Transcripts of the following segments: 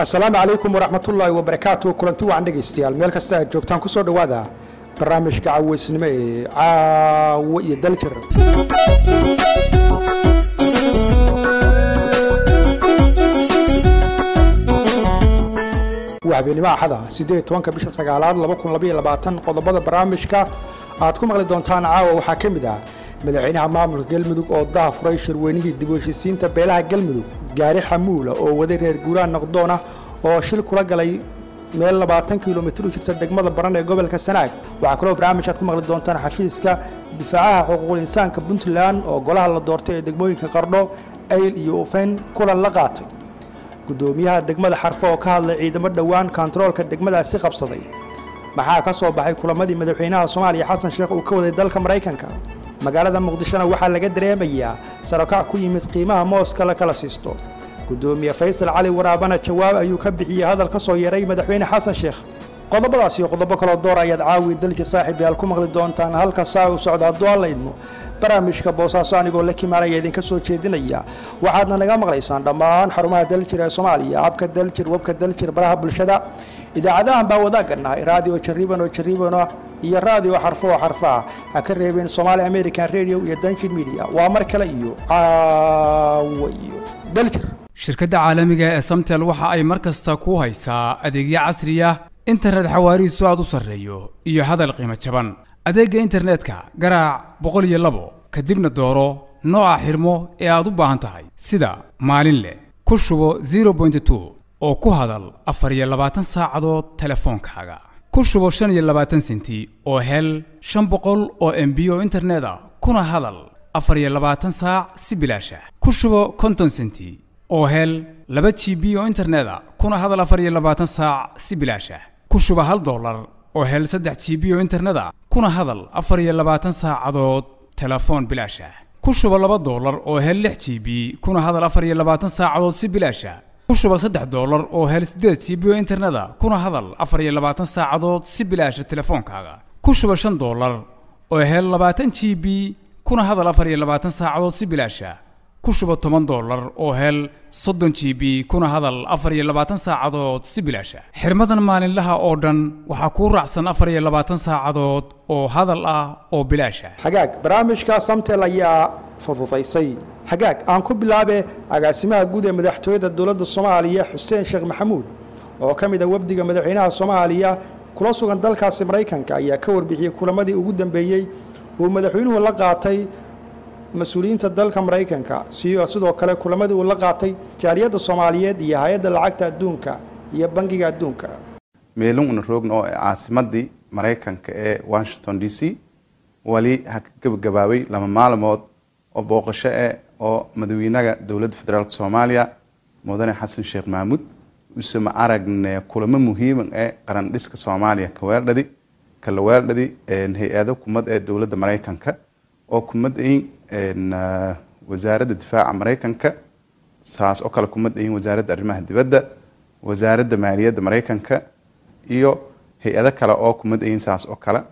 asalaamu calaykum waraxmatullaahi wabarakaatu kulanti wacan dhegaystayaal meel kasta aad joogtaan ku soo dhowaada barnaamijka caweysnimo ee caawo iyo daljir waa habeenimo axada siddeed tobanka bisha sagaalaad laba kun labaiyo labaatan qodobada barnaamijka aad ku maqli doontaan caawa waxaa ka mid ah madaxweynaha maamulka galmudug oo daha furay shirweynihii dib u heshiisiinta beelaha galmudug gaari xamuula oo waday reer guuraan noqdoona oo shil kula galay meel labaatan kilomitir u jirta degmada baran ee gobolka sanaag waxaa kaloo barnaamij aad ku maqli doontaan xafiiska difaacaha xuquuqul insaanka puntland oo golaha la doortay ee degmooyinka qardho ayl iyo ufeyn kulan la qaatay gudoomiyaha degmada xarfo oo ka hadlay ciidamo dhowaan kontaroolka degmadaasi qabsaday maxaa ka soo baxay kulamadii madaxweynaha soomaaliya xasan sheekh uu ka waday dalka maraykanka magaalada muqdishona waxaa laga dareemayaa sarokac ku yimid qiimaha mooska la kala siisto gudoomiye faysal cali waraabana jawaab ayuu ka bixiyey hadal ka soo yeeray madaxweyne xasan sheekh qodobadaas iyo qodobo kaloo door ayaad caawi dalji saaxiib yaal ku maqli doontaan halka saa u socda hadduu alla idmo barnaamijka boosaaso anigoo la kimaanaya idinka soo jeedinaya waxaadna naga maqlaysaan dhammaan xarumaha daljir ee soomaaliya abka daljir webka daljir baraha bulshada idaacadahan baa wadaaganahay raadiyo jariban oo jaribano iyo raadiyo xarfo oo xarfa ah ha ka reebeen somaali american radio iyo danjir media waa mar kale iyo caawo iyo daljir shirkadda caalamiga ee samtel waxa ay mar kasta ku haysaa adeegyo casriya internet xawaarihiisu aad u sarreeyo iyo hadal qiimo jaban adeegga internetka garaac boqol iyo labo kadibna dooro nooca xirmo ee aad u baahan tahay sida maalin leh ku shubo zero point two oo ku hadal afar iyo labaatan saacadood telefoonkaaga ku shubo shan iyo labaatan senti oo hel shan boqol oo embi oo internet ah kuna hadal afar iyo labaatan saac si bilaasha ku shubo konton senti oo hel laba g b oo internet a kuna hadal afar iyo labaatan saac si bilaasha ku shuba hal dollar oo hel saddex g b oo internet a kuna hadal afar iyo labaatan saacadood telefoon bilaasha ku shuba laba dollar oo hel lix g b kuna hadal afar iyo labaatan saacadood si bilaasha ku shuba saddex dollar oo hel siddeed g b oo internet a kuna hadal afar iyo labaatan saacadood si bilaasha telefoonkaaga ku shuba shan dollar oo hel labaatan g b kuna hadal afar iyo labaatan saacadood si bilaasha ku shuba toban dollar oo hel soddon g b kuna hadal afar iyo labaatan saacadood si bilaasha xirmadan maalinlaha oo dhan waxaa kuu raacsan afar iyo labaatan saacadood oo hadal ah oo bilaasha xagaag barnaamijka samtel ayaa fududaysay xagaag aan ku bilaabe agaasimaha guud ee madaxtooyada dowladda soomaaliya xuseen sheekh maxamuud oo ka mid a wafdiga madaxweynaha soomaaliya kula sugan dalkaasi maraykanka ayaa ka warbixiyey kulamadii ugu dambeeyey uu madaxweynuhu la qaatay mas-uuliyiinta dalka maraykanka sidoo kale kulamadii uu la qaatay jaaliyadda soomaaliyeed iyo hay-adda lacagta adduunka iyo bangiga adduunka meelin una roogna oo caasimadii maraykanka ee washington d c wali ha ka gebagabaabay laba maalmood oo booqasho eh oo madaxweynaha dowladda federaalk soomaaliya mudane xasan sheekh mahmuud usama aragne kulamo muhiima ee qaran dhiska soomaaliya kaweeldhadi kala weeldhadi hay-ado kumad ee dowladda maraykanka oo kumadayin wasaaradda difaaca maraykanka saas oo kale kumadayin wasaaradda arrimaha dibadda wasaaradda maaliyadda maraykanka iyo hay-ado kale oo kumadayin saas oo kale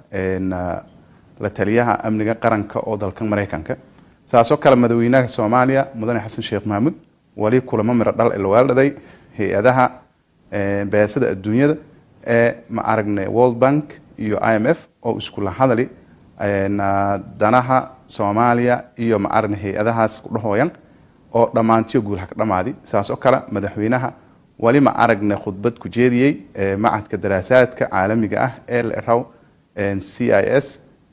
la taliyaha amniga qaranka oo dalka maraykanka saas oo kale madaxweynaha soomaaliya mudane xasan sheekh mahmuud wali kulamo miro dhal laweeldhaday hay-adaha beesada adduunyada ee ma aragne world bank iyo i m f oo iskula hadali danaha soomaaliya iyo ma aragne hay-adahaas ku dhahooyan oo dhammaantiyo guul haka dhamaadi saas oo kale madaxweynaha wali ma aragne khudbad ku jeediyey macadka daraasaadka caalamiga ah ee la iraw c i s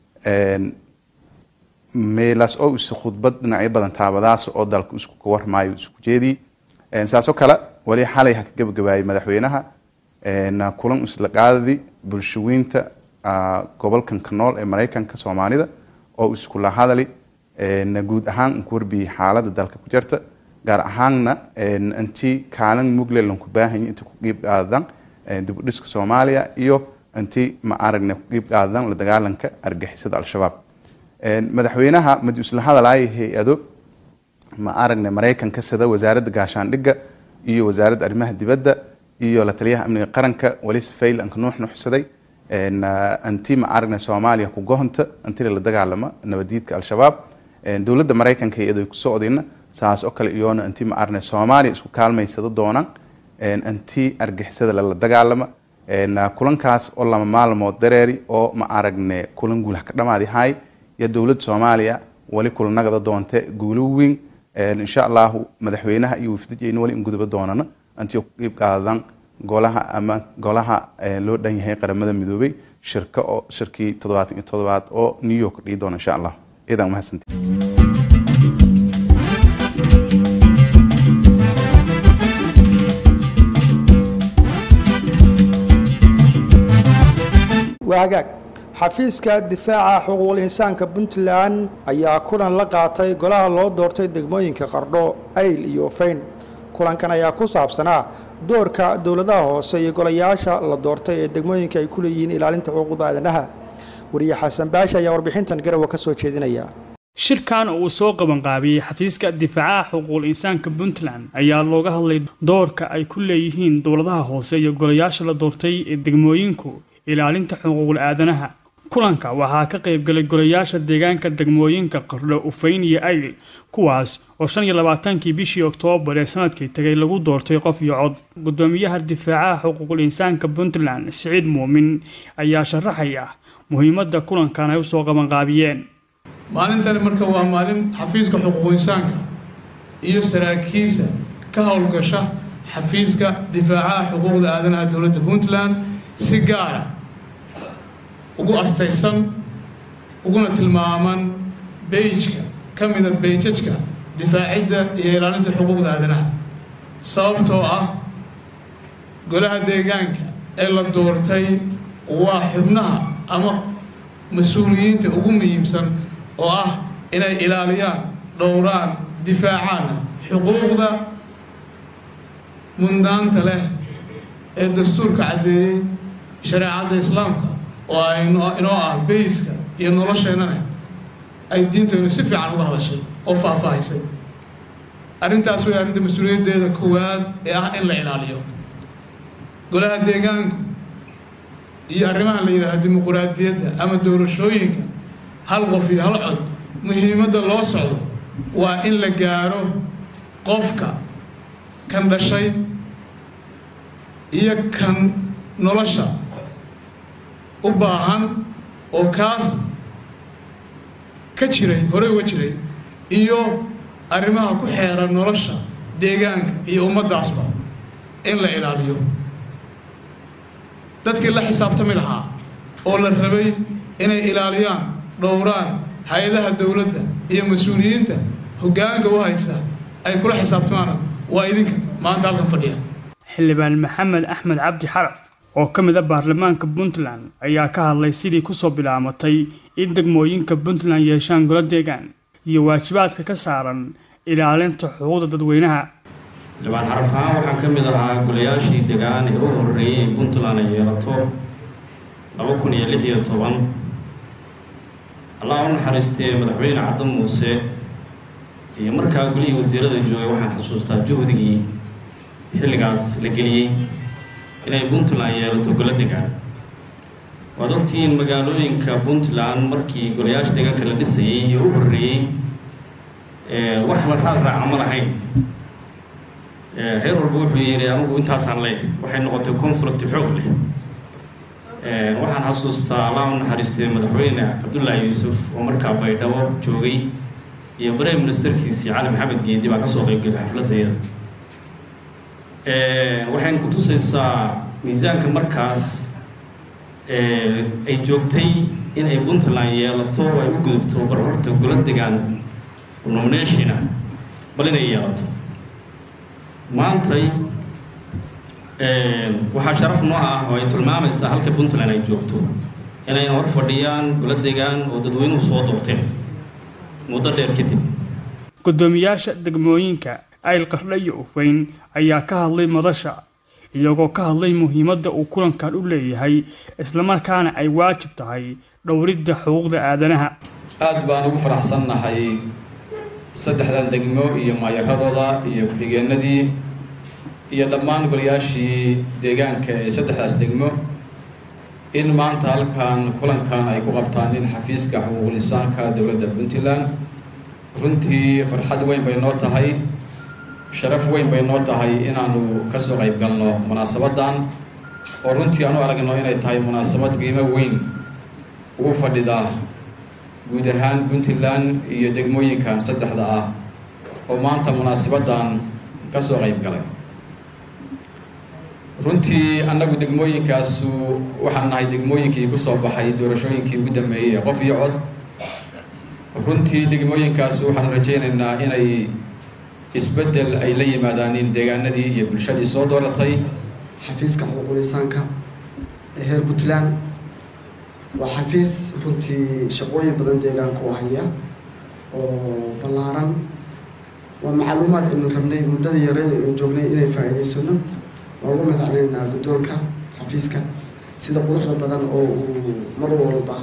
meelaas oo is khudbad dhinacyo badan taabadaas oo dalka isku ka warmaayo isku jeediyey saas oo kale wali xalay ha ka gebagabaayay madaxweynaha kulan isla qaadadi bulshaweynta gobolkan ka nool ee maraykanka soomaalida oo iskula hadali guud ahaan ku warbiyey xaalada dalka ku jirta gaar ahaanna intii kaalin muglelan ku baahanya inta ku qiib qaadadan dibudhiska soomaaliya iyo intii ma aragne ku qiib qaadadan la dagaalanka argixisada al-shabaab madaxweynaha madi isla hadalaya hay-ado ma aragne maraykanka sida wasaaradda gaashaandhigga iyo wasaaradda arrimaha dibadda iyo la taliyaha amniga qaranka wali safayl anka nuux nuuxsaday anti ma aragne soomaaliya ku gohonta antila la dagaalama nabadiidka al-shabaab dowladda maraykanka hay-ado ku socdayna saas oo kale iyoona intii ma arne soomaaliya isku kaalmaysado doonaan anti argixisada lala dagaalama kulankaas oo lama maalmood dareeri oo ma aragne kulan guulaha ka dhamaadi hay iyo dowladda soomaaliya wali kulanagada doonte guulo weyn insha allahu madaxweynaha iyo wafdijeyna wali in guduba doonana antii ku qiib qaadan golaha ama golaha loo dhan yahay qaramada midoobay shirka oo shirkii toddobaatan iyo toddobaad oo new york dhigi doona insha allah idan mahadsantii waa hagaag xafiiska difaaca xuquuqul insaanka puntland ayaa kulan la qaatay golaha loo doortay degmooyinka qardho ayl iyo fayn kulankan ayaa ku saabsanaa doorka dowladaha hoose iyo golayaasha la doortay ee degmooyinka ay ku leeyihiin ilaalinta xuquuqda aadanaha wariye xasan baashi ayaa warbixintan garowa ka soo jeedinaya shirkan uu soo qabanqaabiyey xafiiska difaacaha xuquuqul insaanka puntland ayaa looga hadlay doorka ay ku leeyihiin dowladaha hoose iyo golayaasha la doortay ee degmooyinku ilaalinta xuquuqul aadanaha kulanka waxaa ka qaybgalay golayaasha deegaanka degmooyinka qardho ufayn iyo ayl kuwaas oo shan iyo labaatankii bishii oktoobar ee sanadkii tagay lagu doortay qof iyo cod gudoomiyaha difaacaha xuquuqul insaanka puntland siciid muumin ayaa sharaxaya muhiimadda kulankan ay usoo qabanqaabiyeen maalintani marka waa maalin xafiiska xuquuqu insaanka iyo saraakiisha ka howlgasha xafiiska difaacaha xuquuqda aadanaha dowladda puntland si gaara ugu astaysan uguna tilmaaman beijka ka mida beijajka difaacidda iyo ilaalinta xuquuqda aadanaha sababtoo ah golaha deegaanka ee la doortay waa xubnaha ama mas-uuliyiinta ugu muhiimsan oo ah inay ilaaliyaan dhowraan difaacaana xuquuqda mundaanta leh ee dastuurka caddeeyey shareecadda islaamka oo ay inoo ah beyska iyo nolosheennana ay diinteennu si fiican uga hadashay oo faahfaahisay arrintaas way arrinta mas-uuliyaddeeda koowaad ee ah in la ilaaliyo golaha deegaanku iyo arrimaha la yidhaaha dimuquraadiyadda ama doorashooyinka hal qof iyo hal cod muhiimadda loo socdo waa in la gaaro qofka kan dhashay iyo kan nolosha u baahan oo kaas ka jiray horey uga jiray iyo arrimaha ku xeeran nolosha deegaanka iyo ummaddaasba in la ilaaliyo dadkii la xisaabtami lahaa oo la rabay inay ilaaliyaan dhowraan hay-adaha dowladda iyo mas-uuliyiinta hoggaanka u haysa ay kula xisaabtamaan waa idinka maanta halkan fadhiya xildhibaan maxamed axmed cabdi xaraf oo ka mid a baarlamaanka puntland ayaa ka hadlay sidii kusoo bilaamatay in degmooyinka puntland yeeshaan golo deegaan iyo waajibaadka ka saaran ilaalinta xuquuqda dadweynaha xildhibaan xaraf ahaan waxaa ka mid ahaa golayaashii degaan ee u horreeyey in puntland ay yeelato laba kun iyo lix iyo toban allah u naxariistay madaxweyne cadda muuse iyo markaa golihii wasiirada joogay waxaan xusuustaa juhdigii xilligaas la geliyey inay puntland yeelato golo degaan waad ogtihiin magaalooyinka puntland markii golayaasha deegaanka la dhisayey iyo u horreeyey wax la raad raaca ma lahayn reer walba wuxuu yidhi anigu intaasaan leeyahay waxay noqotay conflict xoog leh waxaan xasuustaa allah u naxariistay madaxweyne cabdullaahi yuusuf oo markaa baydhabo joogay iyo prime ministerkiisii cali maxamed geedi baa kasoo qeybgelay xafladdeeda waxayna ku tusaysaa miisaanka markaas ay joogtay in ay puntland yeelato oo ay u gudubto bar horta golo degaan nominationa bal inay yeelato maantay waxaa sharaf noo ah oo ay tilmaamaysaa halka puntland ay joogto inayna hor fadhiyaan golo degaan oo dadweynuhu soo doorteen muddo dheer kadib gudoomiyaasha degmooyinka ayl qardho iyo ufayn ayaa ka hadlay madasha iyagoo ka hadlay muhiimadda uu kulankan u leeyahay islamarkaana ay waajib tahay dhowridda xuquuqda aadanaha aad baan ugu faraxsannahay saddexdan degmo iyo maayaradooda iyo ku-xigeenadii iyo dhammaan golayaashii deegaanka ee saddexdaas degmo in maanta halkan kulankan ay ku qabtaan in xafiiska xuquuqul insaanka dowladda puntland runtii farxad weyn bay noo tahay sharaf weyn bay noo tahay inaanu ka soo qayb galno munaasabaddan oo runtii aanu aragno inay tahay munaasabad qiimo weyn ugu fadhida guud ahaan puntland iyo degmooyinkan saddexda ah oo maanta munaasabaddan ka soo qayb galay runtii annagu degmooyinkaasu waxaan nahay degmooyinkii ku soo baxay doorashooyinkii ugu dambeeyey ee qof iyo cod runtii degmooyinkaasu waxaanu rajaynaynaa inay isbeddel ay la yimaadaanin deegaanadii iyo bulshadii soo dooratay xafiiska xuquuqul insaanka ee heer puntland waa xafiis runtii shaqooyin badan deegaanka u haya oo ballaaran waa macluumaad aynu rabnay muddada yareed aynu joognay inay faa'iidaysano waa ugu madacnaynaa guddoonka xafiiska sida quruxda badan oo uu mar walba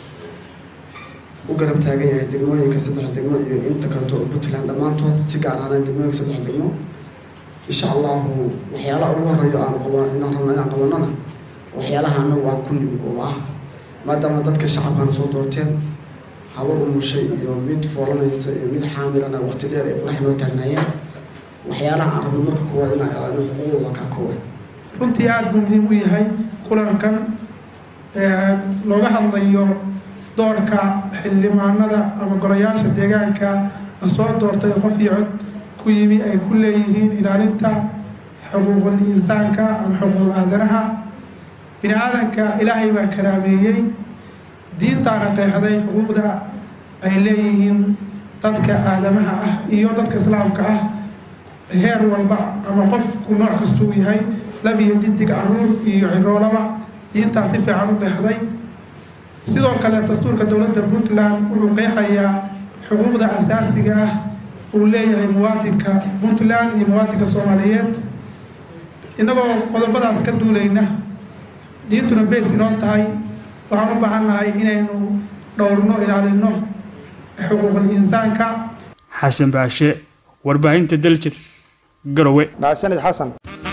u garab taagan yahay degmooyinka saddex degmo iyo inta kaleto oo puntland dhammaantood si gaar ahaan degmooyinka saddex degmo insha allahu waxyaalaha ugu horeeyo aan qaban inaan rabno inaan qabanona waxyaalaha anagu aan ku nimid oo ah maadaama dadka shacabkana soo doorteen habar umushay iyo mid foolanaysa iyo mid xaamilana waqti dheer ay qorax noo taagnaayeen waxyaalaha aan rabno marka koowaad inaan ilaalino xuquuqdooda kaa koowaad runtii aada buu muhiim u yahay kulankan looga hadlayo doorka xildhibaanada ama golayaasha deegaanka la soo doortay qof iyo cod ku yimi ay ku leeyihiin ilaalinta xuquuqul insaanka ama xuquuqul aadanaha bini aadanka ilaahay baa karaameeyey diintaana qeexday xuquuqda ay leeyihiin dadka aadamaha ah iyo dadka islaamka ah heer walba ama qofku nooc kastuu yahay lab iyo dhidig caruur iyo ciroolaba diintaa si fiican u qeexday sidoo kale dastuurka dowladda puntland wuxuu qeexayaa xuquuqda asaasiga ah uu leeyahay muwaadinka puntland iyo muwaadinka soomaaliyeed innagoo qodobadaas ka duulayna diintuna beys inoo tahay waxaan u baahan nahay inaynu dhowrno ilaalino xuquuqul insaanka xasan baashe warbaahinta daljir garowe mahadsanid xasan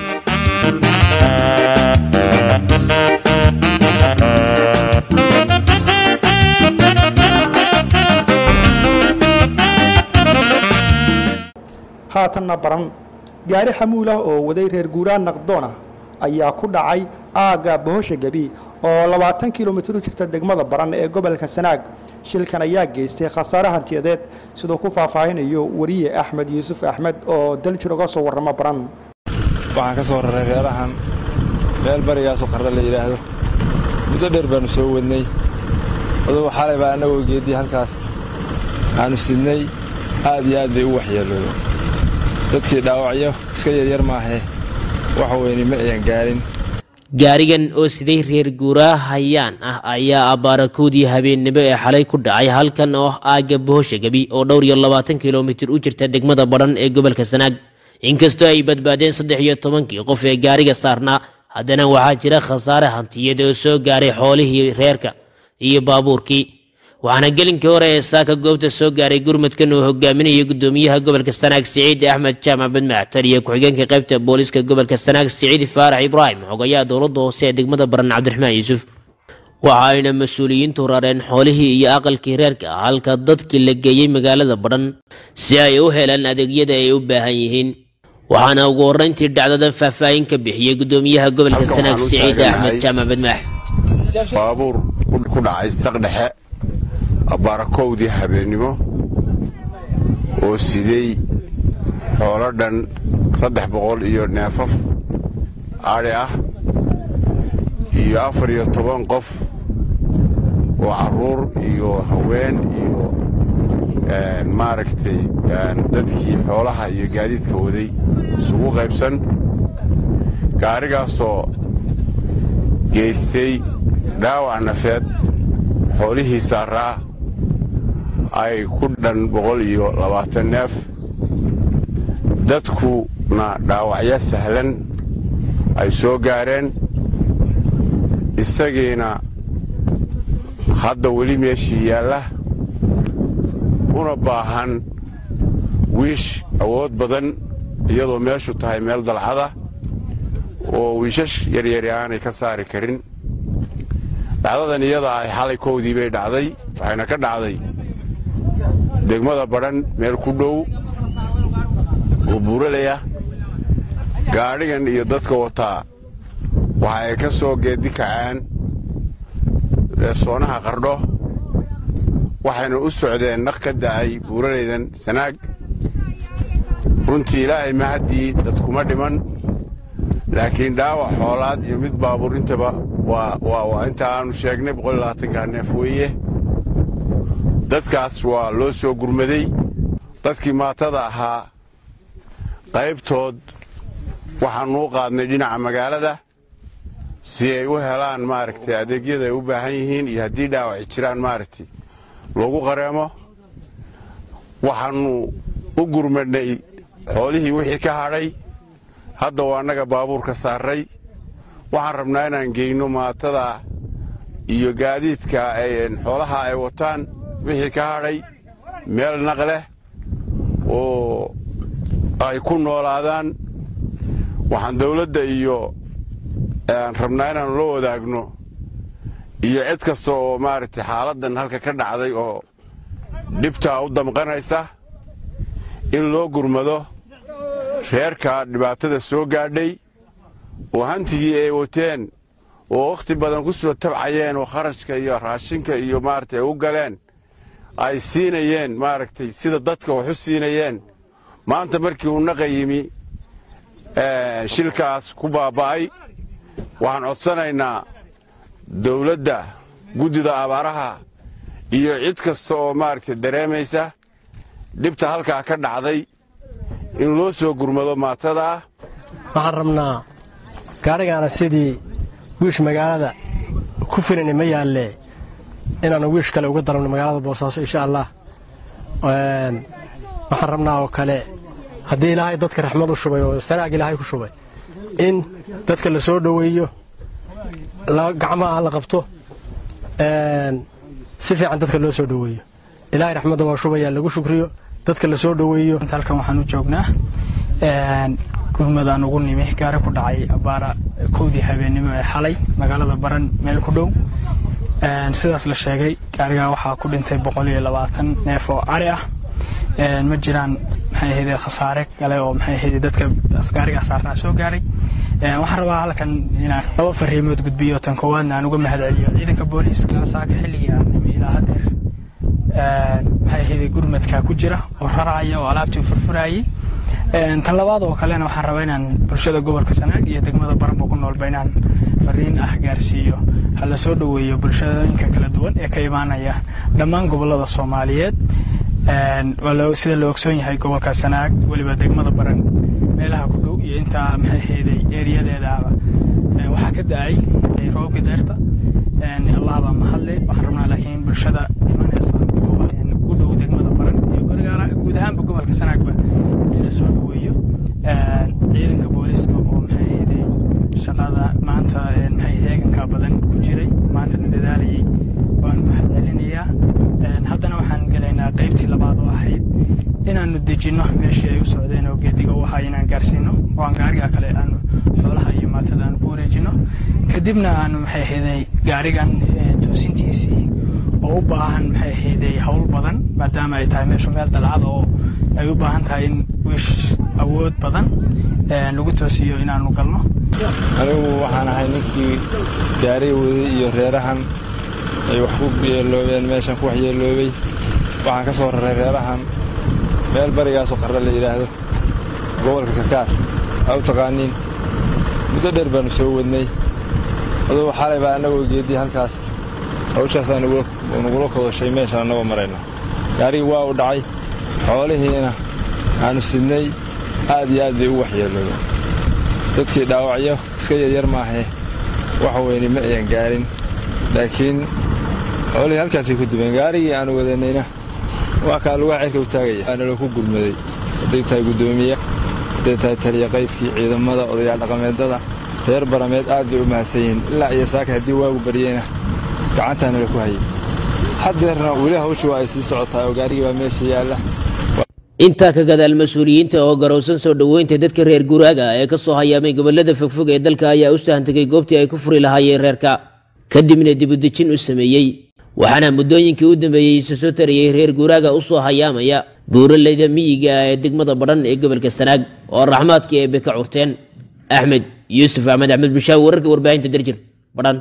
haatanna baran gaari xamuul ah oo waday reer guuraan naqdoon ah ayaa ku dhacay aagga bohosha gebi oo labaatan kilomitir u jirta degmada baran ee gobolka sanaag shilkan ayaa geystay khasaare hantiyadeed siduu ku faahfaahinayo wariye axmed yuusuf axmed oo daljir uga soo warramo baran waxaan ka soo raray reerahan meel barigaasoo qarra la yidhaahdo muddo dheer baannu soo wadnay adugu xalay baa annagoo geeddii halkaas aannu sidnay aad iyo aad bay u waxyeelooden dadkii dhaawacyo iska yaryar maahee wax weyni ma ayan gaarin gaarigan oo siday reer guuraa hayaan ah ayaa abbaarakoodii habeennimo ee xalay ku dhacay halkan oo ah aagga bohosha gebi oo dhowr iyo labaatan kilomitir u jirta degmada badhan ee gobolka sanaag inkastoo ay badbaadeen saddex iyo tobankii qof ee gaariga saarnaa haddana waxaa jira khasaare hantiyad oo soo gaaray xoolihii reerka iyo baabuurkii waxaana gelinkii hore ee saaka goobta soo gaaray gurmadkan uu hogaaminaya gudoomiyaha gobolka sanaag siciid axmed jaamac badmactar iyo ku-xigeenka qaybta booliiska gobolka sanaag siciid faarax ibraahim xogayaha dowladda hoose ee degmada baran cabdiraxmaan yuusuf waxa ayna mas-uuliyiintu rareen xoolihii iyo aqalkii reerka halka dadkii la geeyey magaalada badhan si ay u helaan adeegyada ay u baahan yihiin waxaana ugu horreyntii dhacdadan faahfaahin ka bixiyey gudoomiyaha gobolka sanaag siciid axmed jaamac badmaax baabuur ku dhacay saqdhexe abaarakowdii habeennimo oo sidey xoolo dhan saddex boqol iyo neefaf adhi ah iyo afar iyo toban qof oo carruur iyo haween iyo maaragtay dadkii xoolaha iyo gaadiidka waday isugu qaybsan gaarigaasoo geystay dhaawac nafeed xoolihii saaraa ay ku dhan boqol iyo labaatan neef dadkuna dhaawacyo sahlan ay soo gaareen isagiina hadda weli meeshii yaalla una baahan wiish awood badan iyadoo meeshu tahay meel dalcada oo wiishash yaryari aanay ka saari karin dhacdadan iyada ah xalay kowdii bay dhacday waxayna ka dhacday degmada badhan meel ku dhow oo buuralaya gaadhigan iyo dadka wataa waxa ay ka soo geedi kaceen soonaha qardho waxayna u socdeen naq ka da'ay buuralaydan sanaag runtii ilaahay mahaddii dadkuma dhiman laakiin dhaawac xoolaad iyo mid baabuur intaba waa inta aanu sheegnay boqollabaatanka neef weeye dadkaas waa loo soo gurmaday dadkii maatada ahaa qaybtood waxaannu u qaadnay dhinaca magaalada si ay u helaan maaragtay adeegyada ay u baahan yihiin iyo haddii dhaawaci jiraan maaragtay loogu qareemo waxaannu u gurmadhnay xoolihii wixii ka hadhay hadda waa annaga baabuurka saarray waxaan rabnaa inaan geyno maatada iyo gaadiidka xoolaha ay wataan wixii ka hadhay meel naq leh oo ay ku noolaadaan waxaan dawladda iyo rabnaa inaannu la wadaagno iyo cid kasta oo maaragtay xaaladdan halka ka dhacday oo dhibtaa u damqanaysa in loo gurmado reerka dhibaatada soo gaadhay oo hantigii ay wateen oo wakhti badan ku soo tabcayeen oo kharashka iyo raashinka iyo maaragtay ay u galeen ay siinayeen maaragtay sida dadka wax u siinayeen maanta markii uu naqa yimi shilkaas ku baaba'ay waxaan codsanaynaa dawladda guddida abaaraha iyo cid kasta oo maaragtay dareemaysa dhibta halkaa ka dhacday in loo soo gurmado maatadaa waxaan rabnaa gaadhigaana sidii wiish magaalada ku filani ma yaallee inaannu wiish kale uga darabno magaalada boosaaso insha allah waxaan rabnaa oo kale haddii ilaahay dadka raxmad u shubay oo sanaag ilaahay ku shubay in dadka la soo dhoweeyo gacmaha la qabto si fiican dadka loo soo dhoweeyo ilaahay raxmadda waa shubaya lagu shukriyo dadka la soo dhoweeyo halkan waxaan u joognaa gurmadaan ugu nimi gaari ku dhacay abaara kowdii habeennimo ee xalay magaalada baran meel ku dhow sidaas la sheegay gaarigaa waxaa ku dhintay boqol iyo labaatan neef oo cari ah ma jiraan maxay ahayde khasaare kale oo maxay ahayde dadka gaarigaa saarnaa soo gaaray waxaan rabaa halkan inaan laba fariimood gudbiyo tan koowaadna aan uga mahadceliyo ciidanka booliiska saaka xilligii aan nimi ilaa hadeer maxay ahayde gurmadka ku jira oo raraya oo alaabtii furfurayay tan labaad oo kalena waxaan rabaa inaan bulshada gobolka sanaag iyo degmada baranba ku noolba inaan fariin ah gaarsiiyo ha la soo dhoweeyo bulshadooyinka kala duwan ee ka imaanaya dhammaan gobolada soomaaliyeed sida la ogsoon yahay gobolka sanaag weliba degmada baran meelaha ku dhow iyo intaa maxay ahayday eeriyadeedaaba waxaa ka da-ay roobka deerta allah baa mahadle waxaan rabnaa laakiin bulshada imanaysa ku dhow degmada baran iyo guud ahaanba gobolka sanaagba in la soo dhoweeyo ciidanka booliiska oo maxay ahayday shaqada maanta maxay heeganka badan ku jiray maanta na dadaalayay waan mahad celinayaa haddana waxaan gelaynaa qaybtii labaad oo ahayd inaannu dejinno meeshii ay u socdeen oo geediga u ahaa inaan gaarsiino oo aan gaariga kale aanu xoolaha iyo maatada aanu ku wareejinno kadibna aanu maxay ahayday gaarigan toosintiisii oo u baahan maxay ahayday howl badan maadaama ay tahay meeshu meel dalcada oo ay u baahan tahay in wiish awood badan lagu toosiyo inaanu galno anigu waxaan ahay ninkii gaariga waday iyo reerahan ay wax ku yeeloobeen meeshan ku waxyeeloobay waxaan ka soo raray reerahan meel barigaasoo qarra la yidhaahdo gobolka karkaar aa u taqaaniin muddo dheer baannu soo wadnay adugu xalay baa annagoo geedii halkaas hawshaasaa nagula kodoshay meeshaan annagoo marayna gaarigii waa u dhacay xoolihiina aannu sidnay aad iyo aad bay u waxyeeloobeen dadkii dhaawacyo iska yaryar maahee wax weyne ma ayan gaarin laakiin xoolihii halkaasay ku dubeen gaarigii aannu wadanayna waa kaa lugaa cirka u taagaya waana loo ku gurmaday hadday tahay guddoomiye hadday tahay taliya qaydkii ciidamada odayaal dhaqameedada reer barameed aad bay u mahadsan yihiin ilaa iyo saaka haddii waagu baryeyna gacantaana la ku hayay haddeerna weli hawshu waa ay sii socotaa oo gaarigii baa meesha yaalla intaa ka gadaal mas-uuliyiinta oo garowsan soo dhoweynta dadka reer guraaga ee ka soo hayaamay gobolada fogfog ee dalka ayaa u sahantegay goobtii ay ku furi lahaayeen reerka kadibna dibudejin u sameeyey waxaana muddooyinkii u dambeeyey isu soo tarayey reer guraaga u soo hayaamaya buuraleyda miyiga ah ee degmada badhan ee gobolka sanaag oo raxmaadkii eebe ka curteen axmed yuusuf axmed axmed bushaawi wararka warbaahinta darjir badhan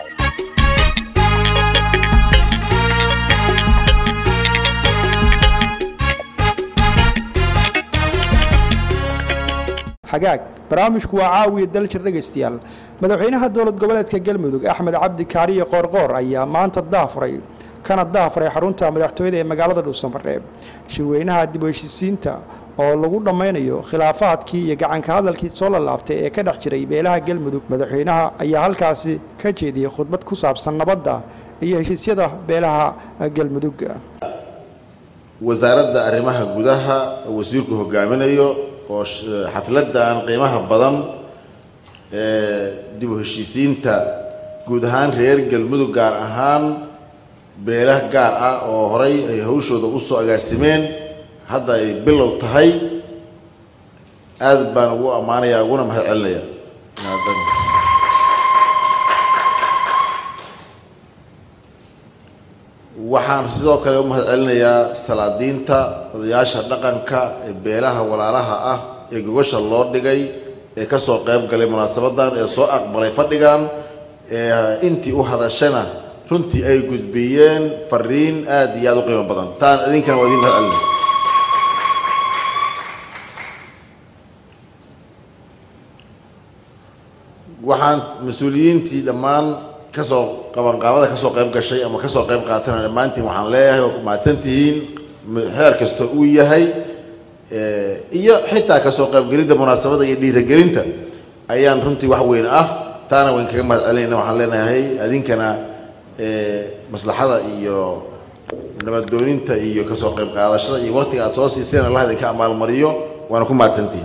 xagaag barnaamijku waa caawiya daljir dhegaystayaal madaxweynaha dowlad goboleedka galmudug axmed cabdi kaariye qoorqoor ayaa maanta daafuray kana daafuray xarunta madaxtooyada ee magaalada dhuusamareeb shirweynaha dib u heshiisiinta oo lagu dhammaynayo khilaafaadkii iyo gacanka hadalkii soo lalaabtay ee ka dhex jiray beelaha galmudug madaxweynaha ayaa halkaasi ka jeediyey khudbad ku saabsan nabadda iyo heshiisyada beelaha galmudug wasaaradda arrimaha gudaha oo wasiirku hogaaminayo oo xafladan qiimaha badan ee dib u heshiisiinta guud ahaan reer galmudug gaar ahaan beelah gaar ah oo horay ay hawshooda u soo agaasimeen hadda ay bilow tahay aad baan ugu ammaanayaa uguna mahad celinaya waxaan sidoo kale u mahad celinayaa salaadiinta odayaasha dhaqanka ee beelaha walaalaha ah ee gogasha loo dhigay ee ka soo qayb galay munaasabadan ee soo aqbalay fadhigan ee intii u hadashana runtii ay gudbiyeen fariin aad iyo aad u qiimo badan taan idinkana waa idin mahad celinaya waxaan mas-uuliyiintii dhammaan kasoo qabanqaabada kasoo qayb gashay ama kasoo qayb qaatana dhammaantiin waxaan leeyahay waa ku mahadsantihiin xeer kasta uu yahay iyo xitaa kasoo qaybgelinta munaasabada iyo dhiiragelinta ayaan runtii wax weyn ah taana wayn kaga mahad celinayna waxaan leenahay adinkana maslaxada iyo nabadooninta iyo kasoo qayb qaadashada iyo waqtiga aad soo siiseen allah idinka amaalmariyo waana ku mahadsantihiin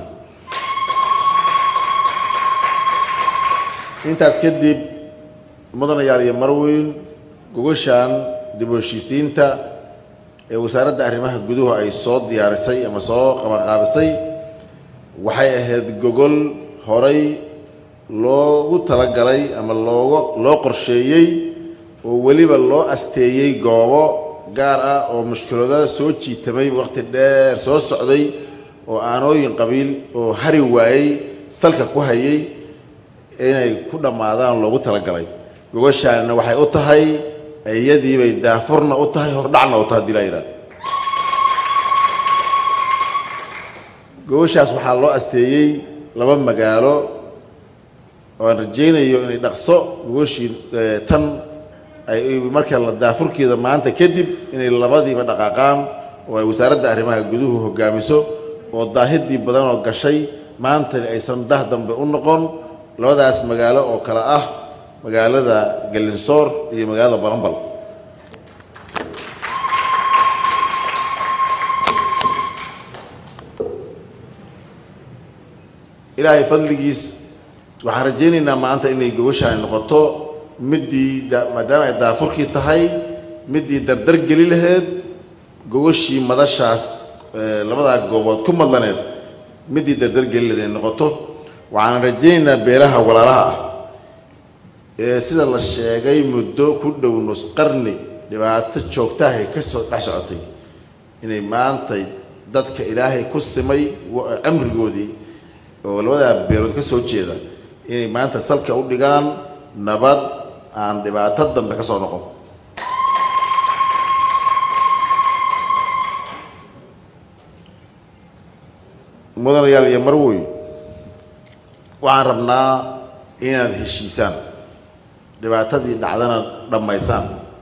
intaas kadib mudanayaal iyo marweyn gogashan dib u heshiisiinta ee wasaaradda arrimaha guduhu ay soo diyaarisay ama soo qabanqaabisay waxay ahayd gogol horay loogu talagalay ama looga loo qorsheeyey oo weliba loo asteeyey goobo gaar ah oo mushkilada soo jiitamay waqti dheer soo socday oo aanooyin qabiil oo hari waayey salka ku hayay inay ku dhammaadaan loogu talagalay gogashaanina waxay u tahay iyadiibay daafurna u tahay hordhacna u tahay hadii laa yidhahdo gogashaas waxaa loo asteeyey laba magaalo oo aan rajaynayo inay dhaqso gogashii tan ay marka la daafurkeeda maanta kadib inay labadiiba dhaqaaqaan oo ay wasaaradda arrimaha guduhu hogaamiso oo daahidii badan oo gashay maantani aysan dah dambe u noqon labadaas magaalo oo kale ah magaalada galinsoor iyo magaalada balambal ilaahay fadligiis waxaan rajaynaynaa maanta inay gogoshaani noqoto middii maadaama ay daafurkii tahay middii dardar geli laheyd gogoshii madashaas labadaa goobood ku madlaneed middii dardar geli laheyd ay noqoto waxaan rajaynaynaa beelaha walaalaha ah ee sida la sheegay muddo ku dhow nus qarni dhibaato joogtahay ka soo dhex socotay inay maantay dadka ilaahay ku simay camrigoodii oo labadaa beelood ka soo jeeda inay maanta salka u dhigaan nabad aan dhibaato dambe ka soo noqon mudanayaal iyo marwoy waxaan rabnaa inaad heshiisaan dhibaatadii dhacdana dhammaysaan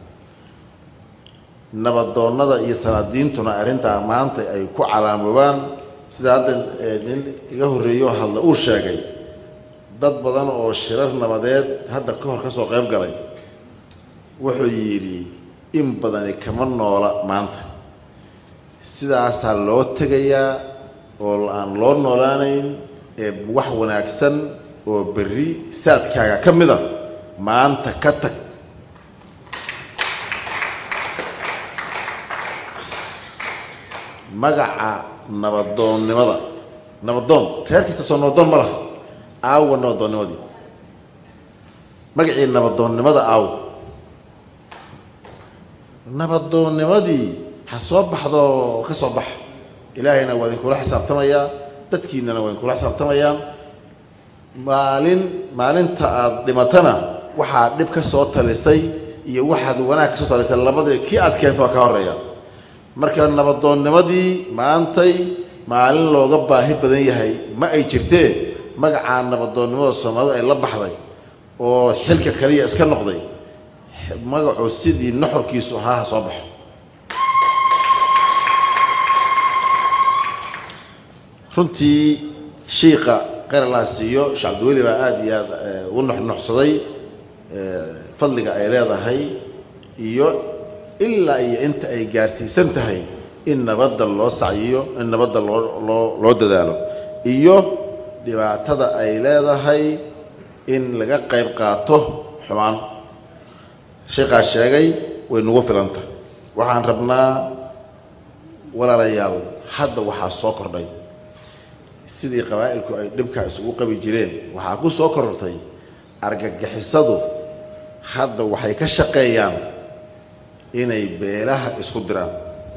nabadoonnada iyo salaadiintuna arrintaa maanta ay ku calaamoobaan sida hadda nin iga horreeyo hadla uu sheegay dad badan oo shirar nabadeed hadda ka hor ka soo qayb galay wuxuu yidhi in badani kama noola maanta sidaasaa loo tegayaa oo aan loo noolaanayn ee wax wanaagsan oo berri saadkaaga ka mid a maanta ka tag magaca nabadoonnimada nabadoon reer kasta soo nabadoon ma laha aawa nabadoonnimadii magacii nabadoonnimada aaw nabadoonnimadii ha soo baxdo ka soo bax ilaahayna waa idinkula xisaabtamayaa dadkiinnana waa idinkula xisaabtamayaan maalin maalinta aada dhimatana waxaad dhib ka soo talisay iyo waxaad wanaag ka soo talisay labadii kii aad keento waa ka horreeya marka nabadoonnimadii maantay maalin looga baahi badan yahay ma ay jirtee magacaa nabadoonnimada soomaalida ay la baxday oo xilka kaliya iska noqday magacu sidii nuxurkiisu ahaa ha soo baxo runtii shiiqa qaralaa siiyo sheekh cabdiweli baa aada iyo aada u nuxnuxsaday fadliga ay leedahay iyo ilaa iyo inta ay gaarsiisan tahay in nabadda loo sacyiyo in nabadda loo loo loo dadaalo iyo dhibaatada ay leedahay in laga qayb qaato xumaan sheekhaa sheegay way nagu filanta waxaan rabnaa walaalayaal hadda waxaa soo kordhay sidii qabaa'ilku ay dhibkaa isugu qabi jireen waxaa ku soo korortay argagixisadu hadda waxay ka shaqeeyaan inay beelaha isku diraan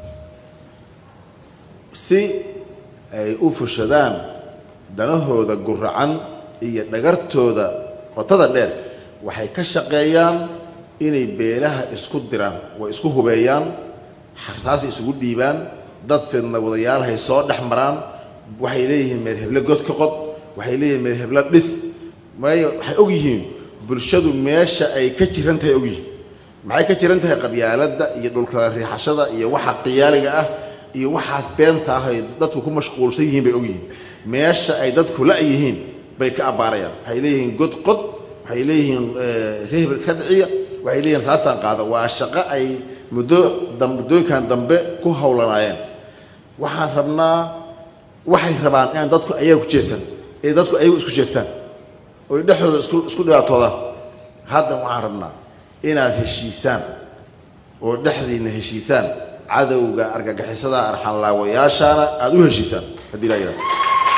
si ay u fushadaan danahooda guracan iyo dhagartooda qotada dheer waxay ka shaqeeyaan inay beelaha isku diraan way isku hubeeyaan xartaasay isugu dhiibaan dad fidna wadayaalhay soo dhex maraan waxay leeyihiin meel heble god ka qod waxay leeyihiin meel heble dhis maayo waxay og yihiin bulshadu meesha ay ka jiran tahay og yihiin maxay ka jiran tahay qabyaaladda iyo dhulkala riixashada iyo waxa qiyaaliga ah iyo waxaas beenta ah ay dadku ku mashquulsan yihiin bay og yihiin meesha ay dadku la yihiin bay ka abbaarayaan waxay leeyihiin god qod waxay leeyihiin rehbel iska dhiciya waxay leeyihiin saastaan qaada waa shaqo ay muddo muddooyinkan dambe ku howlanaayeen waxaan rabnaa waxay rabaan inaan dadku ayaga ku jeestan ee dadku ayagu isku jeestaan oy dhexdooda isku isku dhibaatoodaan hadda waxaan rabnaa inaad heshiisaan oo dhexdiinna heshiisaan cadowga argagixisada arxanlaawayaashaana aada u heshiisaan haddii laa yidhahdo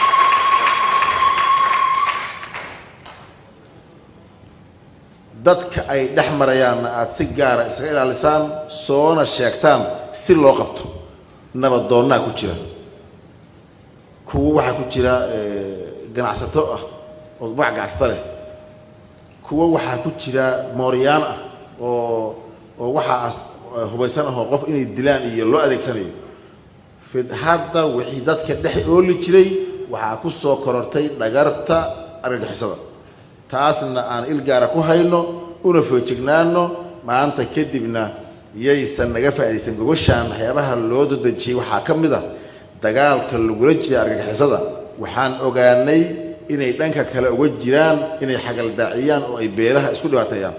dadka ay dhex marayaanna aada si gaara isaga ilaalisaan soona sheegtaan si loo qabto nabadoonnaa ku jira kuwo waxaa ku jira ganacsato ah oo magac ganacsata leh kuwo waxaa ku jira mooryaan ah oo oo waxaas hubaysan ahoo qof inay dilaan iyo loo adeegsanayo fid hadda wixii dadka dhex ooli jiray waxaa ku soo korortay dhagarta argagixisada taasna aan ilgaara ku hayno una foojignaano maanta kadibna yaysan naga faa'iidaysan gogoshaan waxyaabaha loo dadejiyey waxaa ka mid a dagaalka lagula jiray argagixisada waxaan ogaanay inay dhanka kale uga jiraan inay xagaldaaciyaan oo ay beelaha isku dhibaateeyaan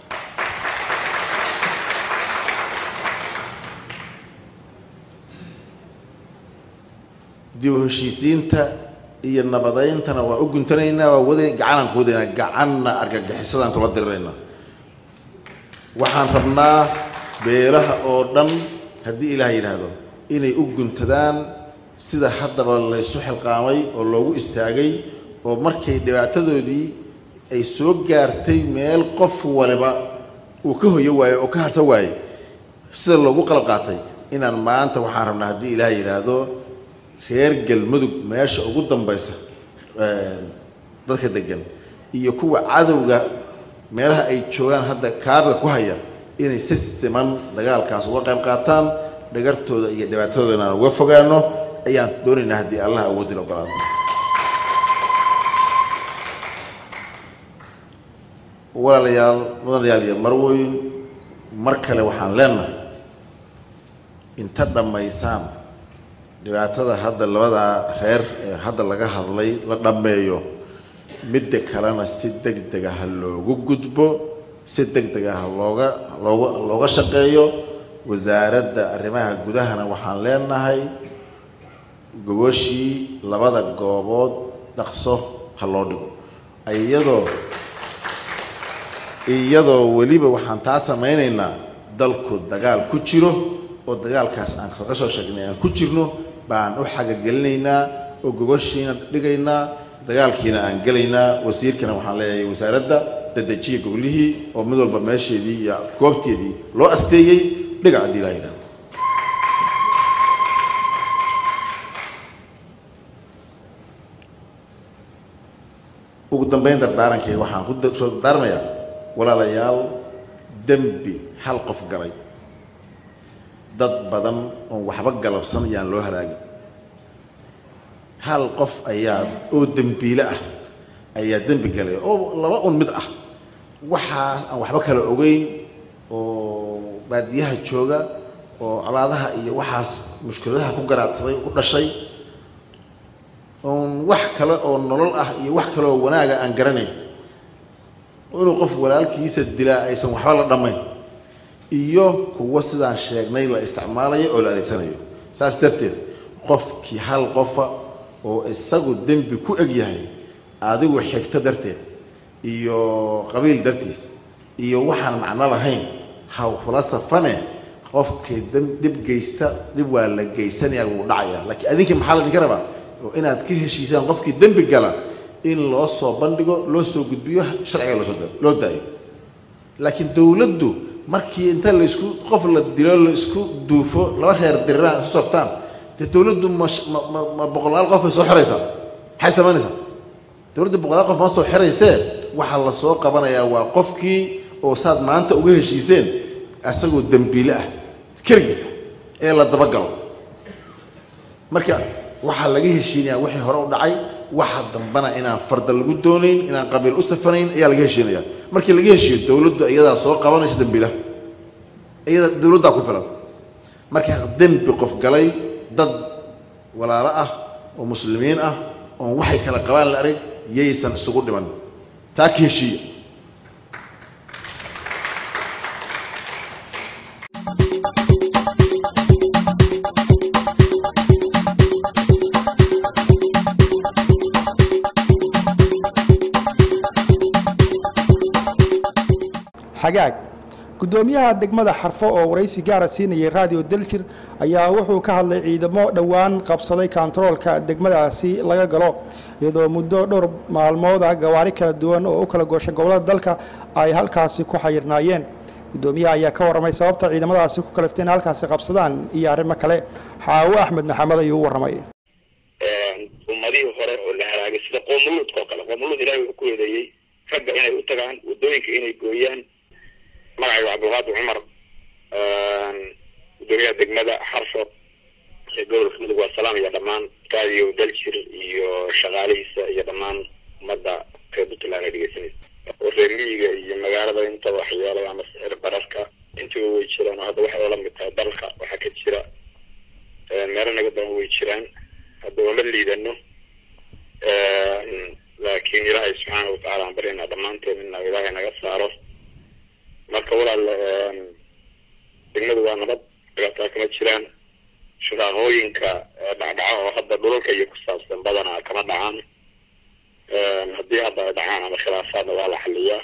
dib u heshiisiinta iyo nabadayntana waa u guntanaynaa waa wada gacanaan ku wadaynaa gacanna argagixisadaan kula diriraynaa waxaan rabnaa beelaha oo dhan haddii ilaah yidhaahdo inay u guntadaan sida haddaba laysu xilqaamay oo loogu istaagay oo markay dhibaatadoodii ay soo gaartay meel qof waliba uu ka hoyo waayo oo ka harto waaye sida loogu qalab qaatay inaan maanta waxaan rabnaa haddii ilaah yidhaahdo reer galmudug meesha ugu dambaysa dadka degan iyo kuwa cadowga meelaha ay joogaan hadda kaabiga ku haya inay si siman dagaalkaas uga qayb qaataan dhagartooda iyo dhibaatadoodana aan uga fogaano ayaan doonaynaa haddii allah awoodin ogolaado walaalayaal mudanayaal iyo marwoyn mar kale waxaan leenahay inta dhammaysaan dhibaatada hadda labadaa reer ee hadda laga hadlay la dhammeeyo midda kalena si deg dega ha loogu gudbo si deg dega ha looga looga looga shaqeeyo wasaaradda arrimaha gudahana waxaan leenahay gogoshii labada goobood dhaqso ha loo dhigo iyadoo iyadoo weliba waxaan taa samaynaynaa dalku dagaal ku jiro oo dagaalkaas aan kaga soo sheegnay aan ku jirno baan u xagagelinaynaa oo gogoshiina dhigaynaa dagaalkiina aan gelaynaa wasiirkana waxaan leeyahay wasaaradda dadejiya goglihii oo mid walba meesheedii iyo goobteedii loo asteeyey dhiga haddii laa yidhahdo ugu dambeyn dardaarankayga waxaan ku soo dardaarmayaa walaalayaal dembi hal qof galay dad badan oon waxba galabsan yaan loo halaagin hal qof ayaa oo dembiile ah ayaa dembi galay oo laba un mid ah waxaa aan waxba kala ogeyn oo baadiyaha jooga oo colaadaha iyo waxaas mushkiladaha ku garaadsaday ku dhashay oon wax kale oo nolol ah iyo wax kale oo wanaaga aan garanayn inuu qof walaalkiisa dilaa aysan waxba la dhammayn iyo kuwo sidaan sheegnay la isticmaalayo oo la adeegsanayo saas darteed qofkii hal qofa oo isagu dembi ku eg yahay adigu xigto darteed iyo qabiil dartiis iyo waxaan macno lahayn ha kula safane qofkii dhib geysta dhib waa la geysanayaa wuu dhacayaa laakiin adinkii maxaa laydinka rabaa oo inaad ka heshiisaan qofkii dembi gala in loo soo bandhigo loo soo gudbiyo sharciga loosoo loo daayo laakiin dowladdu markii inta laysku qof la dilo la isku duufo laba reer diriraan isu saftaan dee dowladdu ma ma ma boqolaal qof ay soo xiraysaa maxay samaynaysaa dowladdu boqolaal qof ma soo xiraysee waxaa la soo qabanayaa waa qofkii oo saad maanta uga heshiiseen asagoo dembiile ah keligiisa ee la dabagalo marka waxaa laga heshiinayaa wixii hore u dhacay waxa dambana inaan farda lagu doonayn inaan qabiil u safanayn ayaa laga heshiinaya markii laga heshiiyo dowladdu iyadaa soo qabanaysa dembiila iyada dowladdaa ku filan marka dembi qof galay dad walaalo ah oo muslimiin ah oon waxay kala qabaan la arag yaysan isugu dhiman taa ka heshiiya xagaag guddoomiyaha degmada xarfo oo waraysi gaara siinayay raadiyo daljir ayaa wuxuu ka hadlay ciidamo dhowaan qabsaday kontaroolka degmadaasi laga galo iyadoo muddo dhowr maalmooda gawaari kala duwan oo u kala gooshay gobollada dalka ay halkaasi ku xayirnaayeen guddoomiyaha ayaa ka warramay sababta ciidamadaasi ku kaliftay in halkaasi qabsadaan iyo arrimo kale xaawo axmed maxamed ayuu u warramay ummadihii hore oo la halaagay sida qoomuluudka oo kale qoomuluud ilahay wuxuu ku eedeeyey ragga inay u tagaan waddooyinka inay gooyaan magacayga cabdulqaadir cumar gudoomiyaha degmada xarfo ee gobolka mudug waa salaam iyo dhammaan raadiyo daljir iyo shaqaalihiisa iyo dhammaan ummadda reer puntland ay dhegeysanaysa oo reer miyiga iyo magaalada intaba waxyeelay ama sicir bararka intiba way jiraan oo hadda waxay oola mid tahay dalka waxaa ka jira meelo naga badan way jiraan hadda ooma liidano laakiin ilaahay subxaana watacaala aan baryaynaa dhammaanteen ina ilaahay naga saaro marka walaal degmadu waa nabad dhibaataa kama jiraan shaqaaqooyinka dhacdhaca oo hadda dhulalka iyo ku saabsan badanaa kama dhacaan haddii hadda ay dhacaan ama khilaafaadna waa la xaliyaa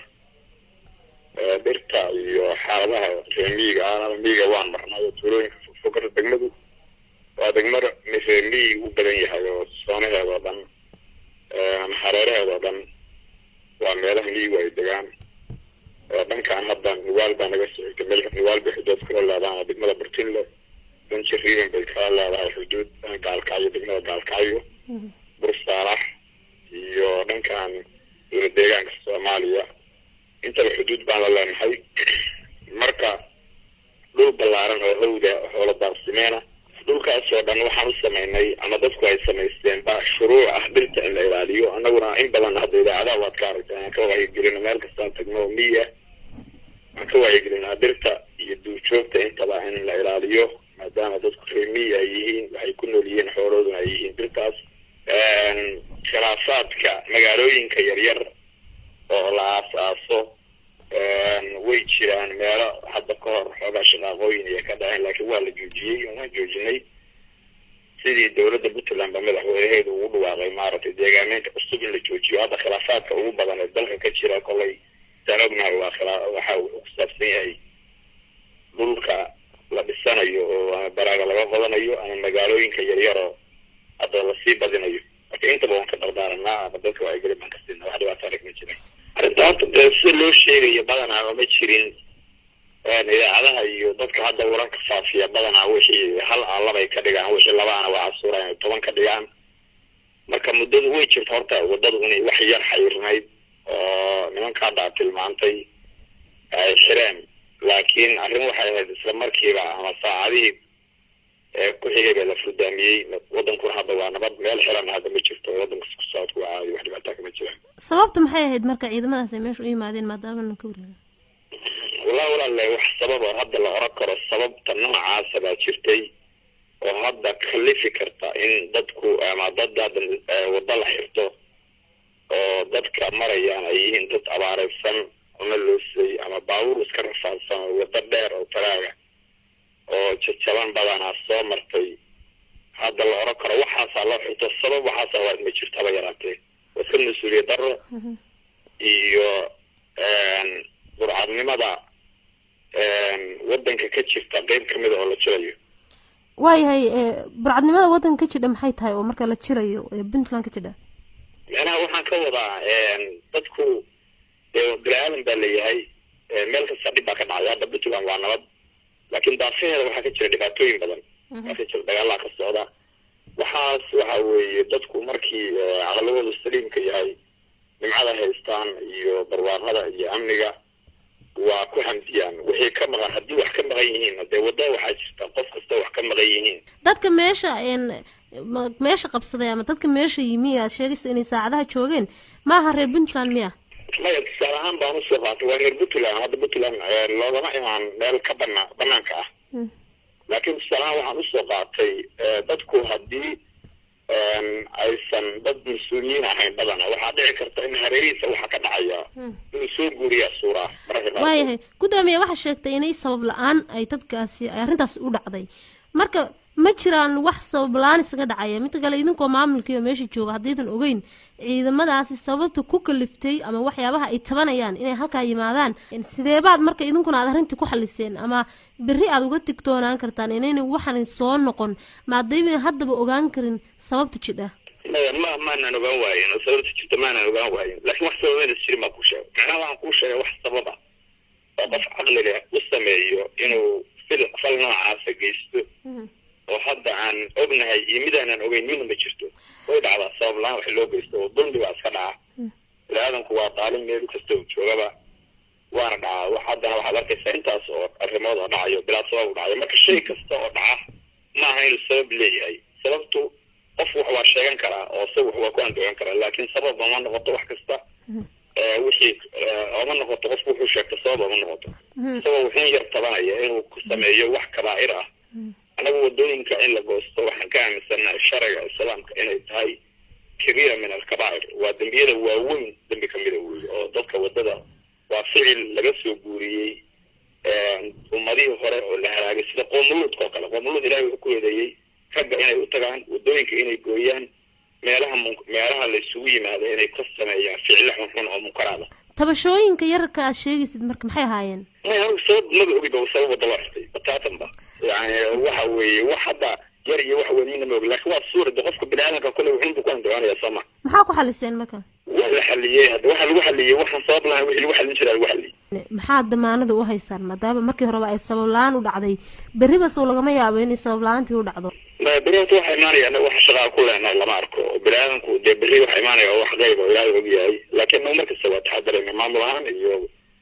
dhirta iyo xaaladaha reer miyiga ah miyiga waan marnay oo tuulooyinka fogfogada degmadu waa degmo reer miyi u badan yahay oo soonaheeda oo dhan hareeraheeda oo dhan waa meelaha miyigu ay degaan dhankaan hadda nugaal baa naga socotay meel nugaal bay xuduud kula leedahay oo degmada burtinle danjir riiban bay kala leedahay xuduud gaalkacyo degmada gaalkacyo bursaalax iyo dhankan dowla deegaanka soomaaliya intaba xuduud baan la leenahay marka dhul ballaaran oo hawda hoola daaqsimeena dhulkaasoo dhan waxaan u samaynay ama dadku ay samaysteen ba shuruuc ah dhirta in la ilaaliyo annaguna in badan hadda idaacadaha waad ka aragtay aan ka wacyigelino meel kastaan tagno oo miya aan ka wacyigelinaa dhirta iyo duurjoogta intaba in la ilaaliyo maadaama dadku reer miya ay yihiin waxay ku nool yihiin xoolooduna ay yihiin dhirtaas khilaafaadka magaalooyinka yaryar oo la aas-aaso way jiraan meelo hadda ka hor xoogaa shaqaaqooyin iyo ka dhaceen laakiin waa la joojiyey waan joojinay sidii dowladda puntland ba madaxweynaheedu ugu dhawaaqay maaragtay deegaameynta cusub in la joojiyo hadda khilaafaadka ugu badan ee dalka ka jira kolay saan ognahay waa khilaa waxa uu ku saabsan yahay dhulka la dhisanayo oo ama baraaga laga qodanayo ama magaalooyinka yaryaroo hadda lasii badinayo marka intaba waan ka dardaaranaa ama dadka waa geli baan ka siinaa wax dhibaato arag ma jiran arrinta horta dee si loo sheegayo badanaa ooma jirin idaacadaha iyo dadka hadda wararka faafiya badanaa wixii hal aan labay ka dhigaan wixii labaana waa casuura inay toban ka dhigaan marka muddadu way jirta horta waddadu inay wax yar xayirnayd oo nimanka hadda aad tilmaantay ay xireen laakiin arrin waxay ahayd isla markiiba ama saacadihii ee ku xigay baa la furdaamiyey waddankuna hadda waa nabad meel xiran hadda ma jirto waddanka isku socodku waa caadi wax dhibaataa kama jiraan sababta maxay ahayd marka ciidamadaas ay meesha u yimaadeen maadaama na ka wareega wallahi walaalle wax sabab oo hadda la oran karo sababta noocaasa baa jirtay oo hadda kalifi karta in dadku ama dad hadda eh, waddo la xirto oo dadka marayaan ay yihiin dad abaareysan ama loosay ama baabuur iska rafaadsan oo waddo dheer oo talaaga oo jajaban badanaa soo martay hadda la oran karo waxaasaa loo xirto sabab waxaasa waa ma jirto haba yaraatee waa iska mas-uuliyad darro iyo burcadnimada waddanka ka jirta qeyb kamid a oo la jirayo waayahay ee, burcadnimada waddanka ka jidha maxay tahay oo marka la jirayo ee puntland ka jidha macnaha waxaan ka wadaa dadku dee bini aadan baa leeyahay eh, meel kasta dhib baa ka dhacday hadda puntland waa nabad laakiin daafaheeda waxaa ka jira dhibaatooyin badan waxaa ka jira dagaalaa ka socda waxaas waxa weeye dadku markii eh, caqligoodu saliimka yahay nimcada haystaan iyo barwaaqada iyo amniga waa ku hamdiyaan wixii ka maqan haddii wax ka maqan yihiin dee wadda waxaa jirta qof kasta wax ka maqan yihiin dadka meesha een ma- meesha qabsaday ama dadka meesha yimi aad sheegaysa inay saacadaha joogeen maaha reer puntland miya maya tusaale ahaan baan usoo qaatay waa reer puntland hadda puntland eh, loogama imaan meel ka bana banaanka ah laakiin tusaale ahaan waxaan usoo qaatay eh, dadku haddii em, aysan dad mas-uuliyiin ahayn badana waxaa dhici karta in hareerihiisa waxa ka dhacaya inuu soo guuriya suuraa mararka qaarkood. waayahay guddoomiye waxaa sheegtay inay sabab la-aan ay dadkaasi ay arrintaas u dhacday marka ma jiraan wax sabab la-aan isaga dhacaya midda kale idinkoo maamulkii oo meesha jooga haddaydan ogeyn ciidamadaasi sababta ku kaliftay ama waxyaabaha ay tabanayaan inay halkaa yimaadaan sideebaad marka idinkuna aad arrintii ku xaliseen ama berri aad uga digtoonaan kartaan inayna waxan soo noqon maadayban haddaba ogaan karin sababta jidha maya ma maanan ogaan waayin oo sababta jirta maanan ogaan waayin laakiin wax sababeynaysa jirin baan kuu sheegay macnaha waxaan kuu sheegay wax sababa oo qof caqli leh u sameeyo inuu fil fal noocaasa geysto oo hadda aan ognahay iyo mid aanan ogeyn midna ma jirto way dhacdaa sabab la-aan wax loo geysto oo dulmi baa iska dhaca bini-aadanku waa daalin meel kasta uu joogaba waana dhacaa wax haddana waxaad arkaysaa intaas oo arrimood oo dhacayo bilaa sabab u dhacayo marka shay kasta oo dhaca ma aha inuu sabab leeyahay sababtu qof wax waa sheegan karaa oo se wax waa ku andoogan karaa laakiin sabab ma noqoto wax kasta eh, wixii eh, oma noqoto qofku wuxuu sheegta sabab oma noqoto isagoo wuxuun yar tabanaya inuu ku sameeyo wax kabaa'ir ah anagu wadooyinka in la goosto waxaan ka aaminsanahay sharciga islaamka inay tahay kabiira min alkabaa'ir waa dembiyada waaweyn dembi kamida weeye oo dadka wadada waa ficil laga soo guuriyey ummadihii hore oo la halaagay sida qoomuluudka oo kale qoomuluud ilahay wuxuu ku eedeeyey ragga inay u tagaan wadooyinka inay gooyaan meelaha mun- meelaha la isugu yimaado inay ka sameeyaan ficilo xunxun oo munkaraada tabashooyinka yararka aad sheegaysid marka maxay ahaayeen maya anigu sabab maba ogiba sabab wadda loo xirtay bataatanba yani waxa weeye wax hadda yar iyo wax weyn midna ma ogi laakiin waa suura de qofka bini-aadanka kole wuxuun buu ku andacoonaya soo ma maxaa ku xaliseen marka waa la xaliyey hadda waxa lagu xaliyey waxaan sabab lahayn wixii lagu xalin jiraa lagu xaliyey maxaa damaanada u haysaan maadaama markii horeba ay sabab la-aan u dhacday berriba sow lagama yaabo inay sabab la-aantii u dhacdo Ma- beri horta waxa imaanaya anaga wax shaqaa ku leenahay lama arko oo bini-aadanku dee berri waxa imaanaya oo wax qayb oo ilaahay og yahay laakiin nagu markasta waa taxadarayna maamul ahaan iyo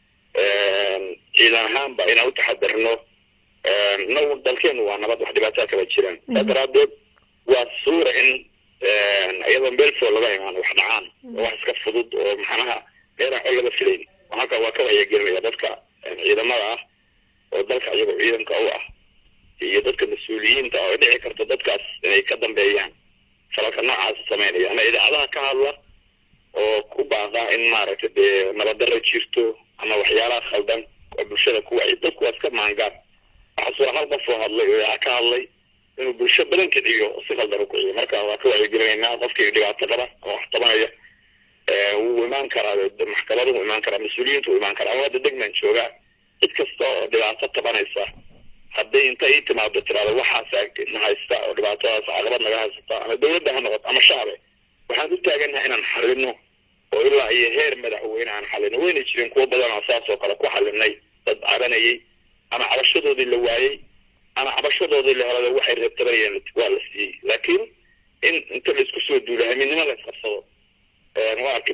ciidan ahaanba inaan u taxadarno nagu dalkeenu waa nabad wax dhibaataa kaba jiraan saa daraadeed waa suura in iyadoo meel foo laga imaano wax dhacaan oo wax iska fudud oo maxanaha meelaan col laga filayn halka waa ka wacyigelinaya dadka ciidamada ah oo dalka iyagoo ciidanka u ah iyo dadka mas-uuliyiinta oo ay dhici karto dadkaas inay ka dambeeyaan falalka noocaas sameynaya ama idaacadaha ka hadla oo ku baaqa in maaragtay dee nabaddarra jirto ama waxyaalaha khaldan oo bulshada ku wacyi dadku waa iska maangaar waxaa suura hal qof oo hadlay oo idaaca ka hadlay inuu bulsho badan kiciyo oo si khaldan u kiciyo marka waa ka wacyigelinaynaa qofkii dhibaato qaba ama wax tabanaya ee wuu imaan karaa de maxkamadu wuu imaan karaa mas-uuliyiintu wuu imaan karaa ama hadda degman joogaa cid kasta oo dhibaato tabanaysa hadday inta ii timaado tiraado waxaas na haysta oo dhibaatadaas caqabad naga haysata ama dawladda ha noqoto ama shacbe waxaan u taagannahay inaan xalino oo ilaa iyo heer madaxweyne aan xalino wayna jireen kuwo badan oo saas oo kale ku xalinay dad cabanayay ama cabashadoodii la waayey ama cabashadoodii la helada waxay reebtabanayeen waa la siiyey laakiin in inta la isku soo duulo haminimo la isqabsado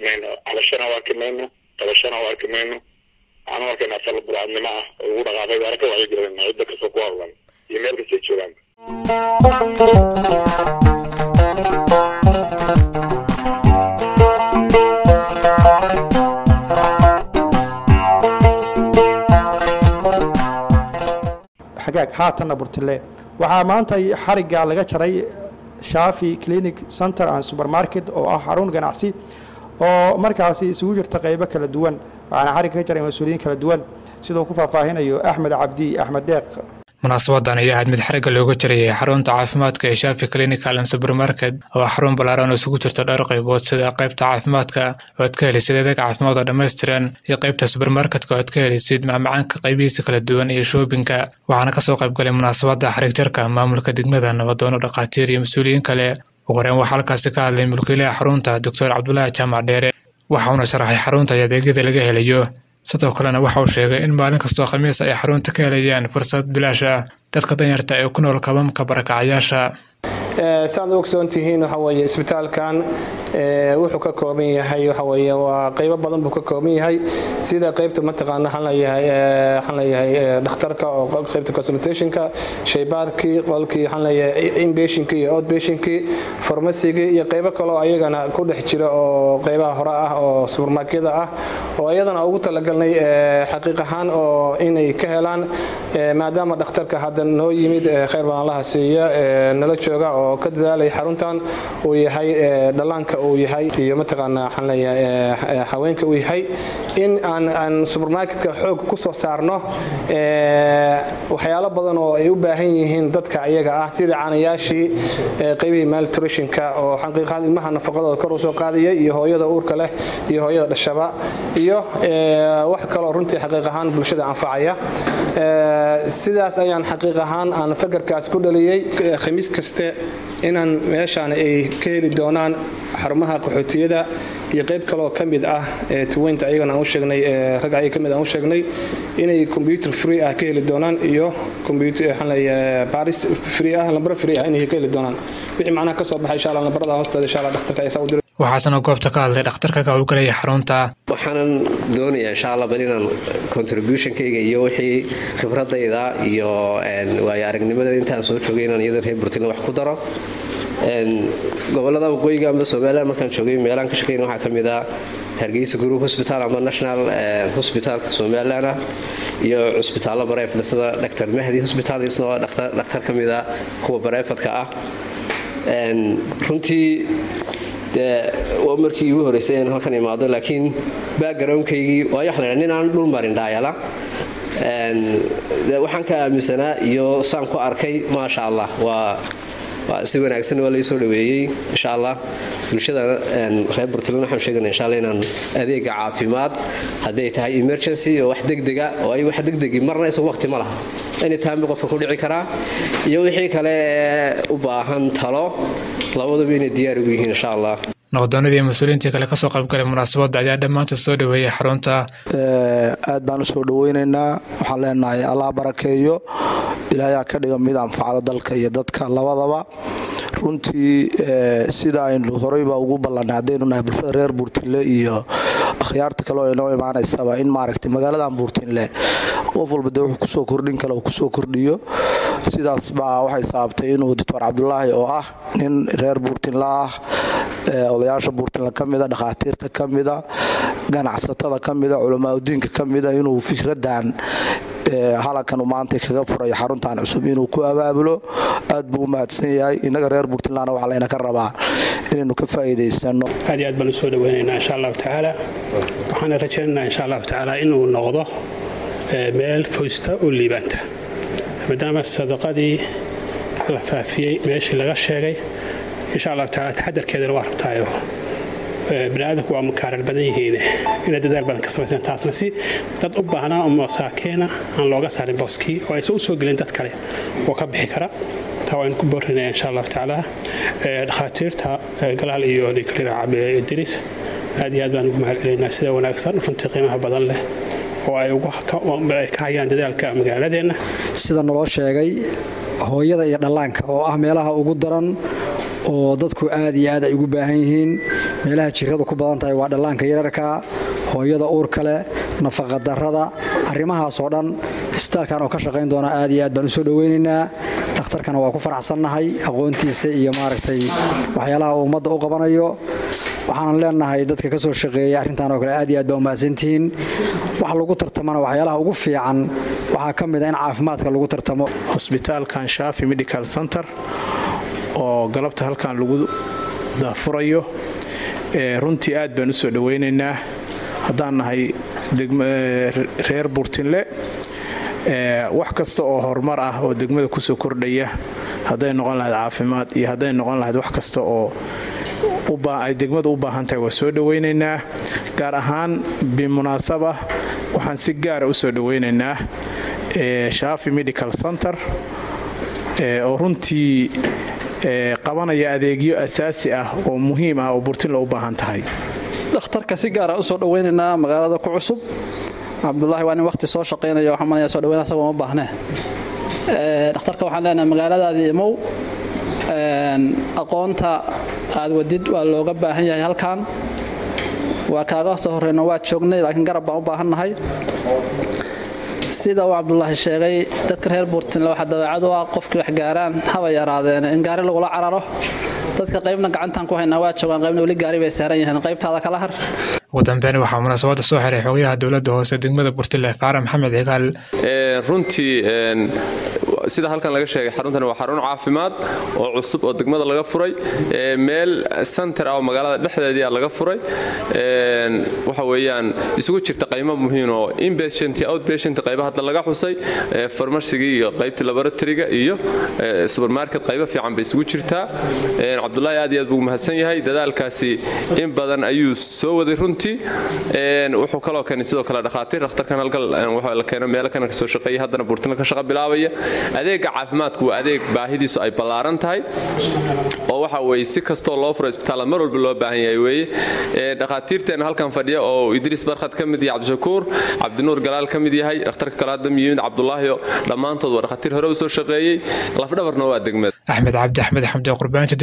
mayno cabashana u arki mayno qabashana u arki mayno waxaan u arkaynaa fal buraadnimo ah oo ugu dhaqaaqay waana ka wacyigelinayna cidda kastoo ku hawlan iyo meel kastay joogaan xagaag haatanna burtile waxaa maanta xarigga laga jaray shaafi clinic center and supermarket oo ah xarun ganacsi oo markaasi isugu jirta qaybo kala duwan waxaana xarigga ka jaray mas-uuliyiin kala duwan siduu ku faahfaahinayo axmed cabdi axmed deeq munaasabadan ayaa ahayd mid xarigga looga jarayay xarunta caafimaadka ee shaafi clinical and supermarket oo ah xarun ballaaran oo isugu jirta dhowr qaybood sida qaybta caafimaadka oo aad ka helisid adeeg caafimaad oo dhammaystiran iyo qaybta supermarketka oo aad ka helisid macmacaanka qaybihiisa kala duwan iyo shoobinka waxaana kasoo qaybgalay munaasabadda xarig jarka maamulka degmada nabadoono dhakhaatiir iyo mas-uuliyiin kale ugu horeen waxaa halkaasi ka hadlay mulkiilaha xarunta doctor cabdulaahi jaamac dheere waxauna sharaxay xarunta iyo adeegyada laga helayo sidoo kalena waxa uu sheegay in maalin kastoo khamiis ay xarunta ka helayaan fursad bilaash ah dadka danyarta ee ku nool kabamka barakacayaasha saad u ogsoon tihiin waxa weeye isbitaalkan wuxuu ka kooban yahay waxa weeye waa qaybo badan buu ka kooban yahay sida qaybta mataqaana waxaan leeyahay waxaan leeyahay dhakhtarka oo qaybta consultationka shaybaarkii qolkii waxaan leeyahay inpatientkii iyo outpatientkii farmasigii iyo qaybo kale oo ayagana ku dhex jira oo qaybaha hore ah oo supermarketyada ah oo iyadana ugu talagalnay xaqiiq ahaan oo inay ka helaan maadaama dhakhtarka hadda noo yimid khayr badan laha siiya nala jooga oo ka dadaalaya xaruntan uu yahay dhallaanka uu yahay iyo mataqaanaa waxaan leeyahay haweenka uu yahay in aan aan supermarketka xoog ku soo saarno waxyaalo badan oo ay u baahan yihiin dadka iyaga ah sida caanayaashii qaybihii malnutritionka oo xaqiiqaad ilmaha nafaqadooda kor u soo qaadaya iyo hooyada uurka leh iyo hooyada dhashaba iyo wax kaloo runtii xaqiiq ahaan bulshada anfacaya sidaas ayaan xaqiiq ahaan aan fakarkaas ku dhaliyey khamiis kaste inaan meeshaan ay ka heli doonaan xarumaha qaxootiyada iyo qayb kaleoo ka mid ah tuweynta ayagana aan u sheegnay rag ayaga ka mid aan u sheegnay inay computer free ah ka heli doonaan iyo computer waxaan leeyahay baris free ah lambaro free ah inay ka heli doonaan wixii macnaha ka soo baxay insha allah lambarada hoosteeda insha allah dhakhtarka ayaa saa u diray waxaasna goobta ka hadlay dhakhtarka ka howlgalaya xarunta waxaanan doonayaa insha allah bal inaan contributionkayga iyo wixii khibradayda iyo waayo aragnimada intaan soo joogay inaan iyada reer burtina wax ku daro gobolada waqooyiga amba somalilan markaan joogay meelaan ka shaqeyn waxaa ka mid ah hargeysa group hospital ama national hospitalka somalilan ah iyo cusbitaallo bareefda sida dr mahdi hospital isna waa dhakhtar ka mid ah kuwa bareefadka ah runtii dee waa markii igu horreysay inaan halkan imaado laakiin backgroundkaygii waayo waxaan idhaa nin aan dhul marin dhaayala waxaan ka aaminsanaa iyo saan ku arkay maasha allah waa si wanaagsan waa laysoo dhaweeyey insha allah bulshada reer burtland waxaan sheegana insha allah inaan adeega caafimaad hadday tahay emergency oo wax degdega oo ay wax degdegi marna isagu waqti ma laha anytime qofka ku dhici karaa iyo wixii kale u baahan talo labaduba inay diyaar ugu yihiin insha allah nabaddoonadii mas-uuliyiintii kale kasoo qaybgalay munaasabadda ayaa dhammaantood soo dhaweeyay xarunta aad baan usoo dhaweynaynaa waxaan leenahay allah barakeeyo ilaayaa ka dhiga mid anfacda dalka iyo dadka labadaba runtii sida aynu horeyba ugu ballanay haddaynu nahay bulshada reer buurtinle iyo akhyaarta kale oo inoo imaanaysaba in maaragtay magaaladan buurtinle qof walba dee wuxuu kusoo kordhin kale uu kusoo kordhiyo sidaas baa waxay sababtay inuu doctor cabdulaahi oo ah nin reer buurtinle ah odayaasha buurtinle ka mida dhakhaatiirta ka mida ganacsatada ka mida culamaauddiinka ka mida inuu fikradan halankan maanta kaga furay xaruntan cusub inuu ku abaabulo aad buu u mahadsan yahay innaga reer buurtinlandna waxaa layna ka rabaa inaynu ka faa'iidaysano aad iyo aad baan usoo dhaweynaynaa insha allahu tacaala waxaana rajaynaynaa insha allahu tacaala inuu noqdo meel foysta oo liibaanta maadaama sadaqadii la faafiyey meeshii laga sheegay insha allahu tacaala taxadarkeedana waa rabtaayo bani aadamku waa makaarar badan yihiin inay dadaal badan ka samaysan taasna si dad u baahnaa oo masaakiina aan looga saarin booskii oo aysan u soo gelin dad kale oo ka bixi kara taa waan ku boorinaya insha allahu tacaala dhakhaatiirta galaal iyo nikalida cabe idris aad iyo aad baan ugu mahad celaynaa sida wanaagsan runtii qiimaha badan leh oo ay ka hayaan dadaalka magaaladeenna sida naloo sheegay hooyada iyo dhallaanka oo ah meelaha ugu daran oo dadku aad iyo aad ay ugu baahan yihiin meelaha jiradu ku badan tahay waa dhallaanka yararka hooyada uurka leh nafaqadarrada arrimahaasoo dhan isbitaalkan oo ka shaqayn doona aad iyo aad baan u soo dhoweynaynaa dhakhtarkana waa ku faraxsannahay aqoontiisa iyo maaragtay waxyaalaha uu ummadda u qabanayo waxaanan leenahay dadka ka soo shaqeeyay arrintan oo kale aad iyo aad baa umahadsantihiin wax lagu tartamana waxyaalaha ugu fiican waxaa ka mid a in caafimaadka lagu tartamo hosbitaalkan shaafi medical center oo galabta halkan lagu daafurayo runtii aad baan u soo dhoweynaynaa haddaan nahay reer burtinle wax kasta oo horumar ah oo degmada kusoo kordhaya hadday noqon lahayd caafimaad iyo hadday noqon lahayd wax kasta oo ay degmadu u baahan tahay waa soo dhoweynaynaa gaar ahaan bimunaasaba waxaan si gaara u soo dhoweynaynaa shaafi medical center oo runtii qabanaya adeegyo asaasi ah oo muhiim ah oo burtinle u baahan tahay dhakhtarka si gaara u soo dhoweynaynaa magaalada ku cusub cabdulaahi waa nin waqti soo shaqaynaya waxaan malaya soo dhaweyn asagoo ma baahnee dhakhtarka waxaan leenahay magaaladaadii imow aqoonta aad wadid waa looga baahan yahay halkan waa kaaga soo horreyno waa joognay laakiin garab baan u baahannahay sida uu cabdulaahi sheegay dadka reer buurtinle waxaa dabeecad u ah qofkii wax gaaraan haba yaraadeen in gaari lagula cararo dadka qaybna gacantaan ku haynaa waa joogaan qaybna weli gaari bay saaran yihiin qaybtaada kala har ugu dambeyn waxaa munaasabadda soo xiray xogayaha dowladda hoose degmada burtile faara maxamed cigaal runtii sida halkan laga sheegay xaruntani waa xarun caafimaad oo cusub oo degmada laga furay meel center ah oo magaalada dhexdeedii ah laga furay waxa weeyaan isugu jirta qaymo muhiim oo inpatient iyo outpatient qayba hadda laga xusay farmasigii iyo qaybtii laboratoryga iyo supermarket qaybo fiican bay isugu jirtaa cabdulaahi aad iyo aad buu mahadsan yahay dadaalkaasi in badan ayuu soo waday runtii wuxuu kaloo keenay sidoo kale dhakhaatiir dhakhtarkan halkan waxa la keena meelo kana kasoo shaqeeya haddana burtina ka shaqa bilaabaya adeega caafimaadku waa adeeg baahidiisu ay ballaaran tahay oo waxa weeye si kastoo loo furo isbitaalla mar walba loo baahan yahay weeye dhakhaatiirteena halkan fadhiya oo idriis barkhad ka mid yahay cabdishakuur cabdinuur galaal ka mid yahay dhakhtarka kale hadda yimid cabdulaahi dhammaantood waa dhakhaatiir hore u soo shaqeeyey lafdhabarna waa degmada axmed cabdi axmed xamdi qurbaanti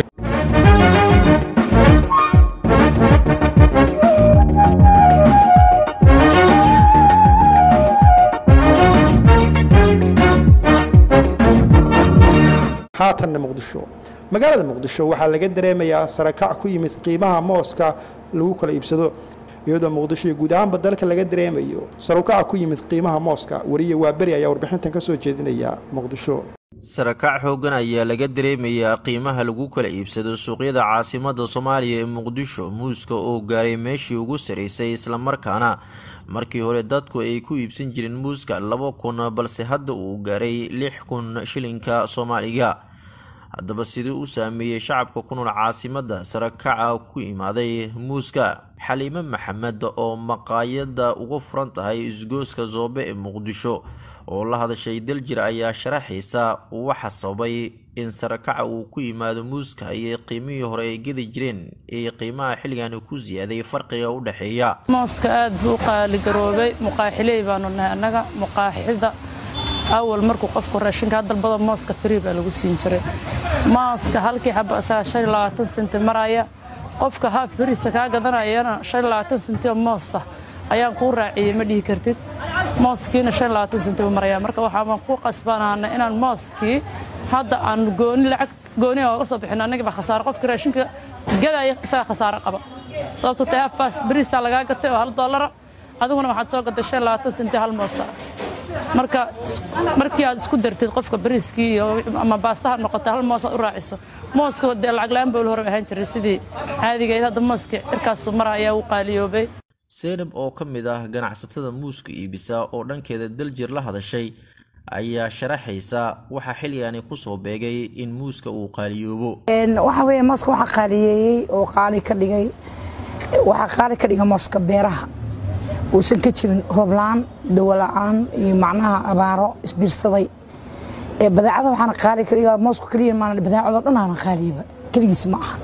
haatanna muqdisho magaalada muqdisho waxaa laga dareemayaa sarakac ku yimid qiimaha mooska lagu kala iibsado iyadoo muqdisho iyo guud ahaanba dalka laga dareemayo sarukaca ku yimid qiimaha mooska wariye waaberi ayaa warbixintan ka soo jeedinaya muqdisho sarakac xooggan ayaa laga dareemayaa qiimaha lagu kala iibsado suuqyada caasimadda soomaaliya ee muqdisho muuska oo gaaray meeshii ugu saraysay islamarkaana markii hore dadku ay ku iibsan jireen muuska laba kun balse hadda uu gaaray lix kun shilinka soomaaliga haddaba siduu u saameeyey shacabka ku nool caasimadda sarakaca ku imaaday muuska xaliime maxamed oo maqaayadda uga furan tahay isgooska zoobe ee muqdisho oo la hadashay daljir ayaa sharaxaysa waxa sababay in sarakaca uu ku yimaado muuska iyo qiimihii hore ay gedi jireen ee qiimaha xilligani ku siyaaday farqiga u dhexeeya mooska aad buu u qaaligaroobay muqaaxiley baanu nahay annaga muqaaxida awal markuu qofku raashinka dalbada mooska frii baa lagu siin jiray mooska halkii xaba asaga shan iyo labaatan senti maraya qofka haaf beriisa kaa gadanayana shan iyo labaatan senti oo moosa ayaan kuu raaciyey ma dhihi kartid mooskiina shan iyo labaatan senti buu maraya marka waxaan ku qasbanaana inaan mooskii hadda aan gooni lacag gooni ooga soo bixin annagiiba khasaaro qofkii raashinka gadaya isaga khasaaro qaba sababto tahay hafaas beriisaa lagaa gatay oo hal doolara adiguna waxaad soo gatay shan iyo labaatan senti hal moosa marka markii aad isku dartid qofka bariiskii iyo ama baastaha noqota hal moos aad u raaciso mooska dee lacag la-aan baa hore ahaan jiray sidii caadigeed hadda mooska cirkaasu mara ayaa u qaaliyoobay seynab oo ka mid ah ganacsatada muuska iibisa oo dhankeeda daljir la hadashay ayaa sharaxaysa waxaa xilligani kusoo beegay in muuska uu qaaliyoobo waxa weeye mooska waxaa qaaliyeeyey oo qaali ka dhigay waxaa qaali ka dhigay mooska beeraha uusan ka jirin roobla-aan dawola'aan iyo macnaha abaaro isbiirsaday badeecada waxaana qaali ka dhigaa moosku keliya maana badeecadoo dhan aana qaaliyaba keligiis ma ahan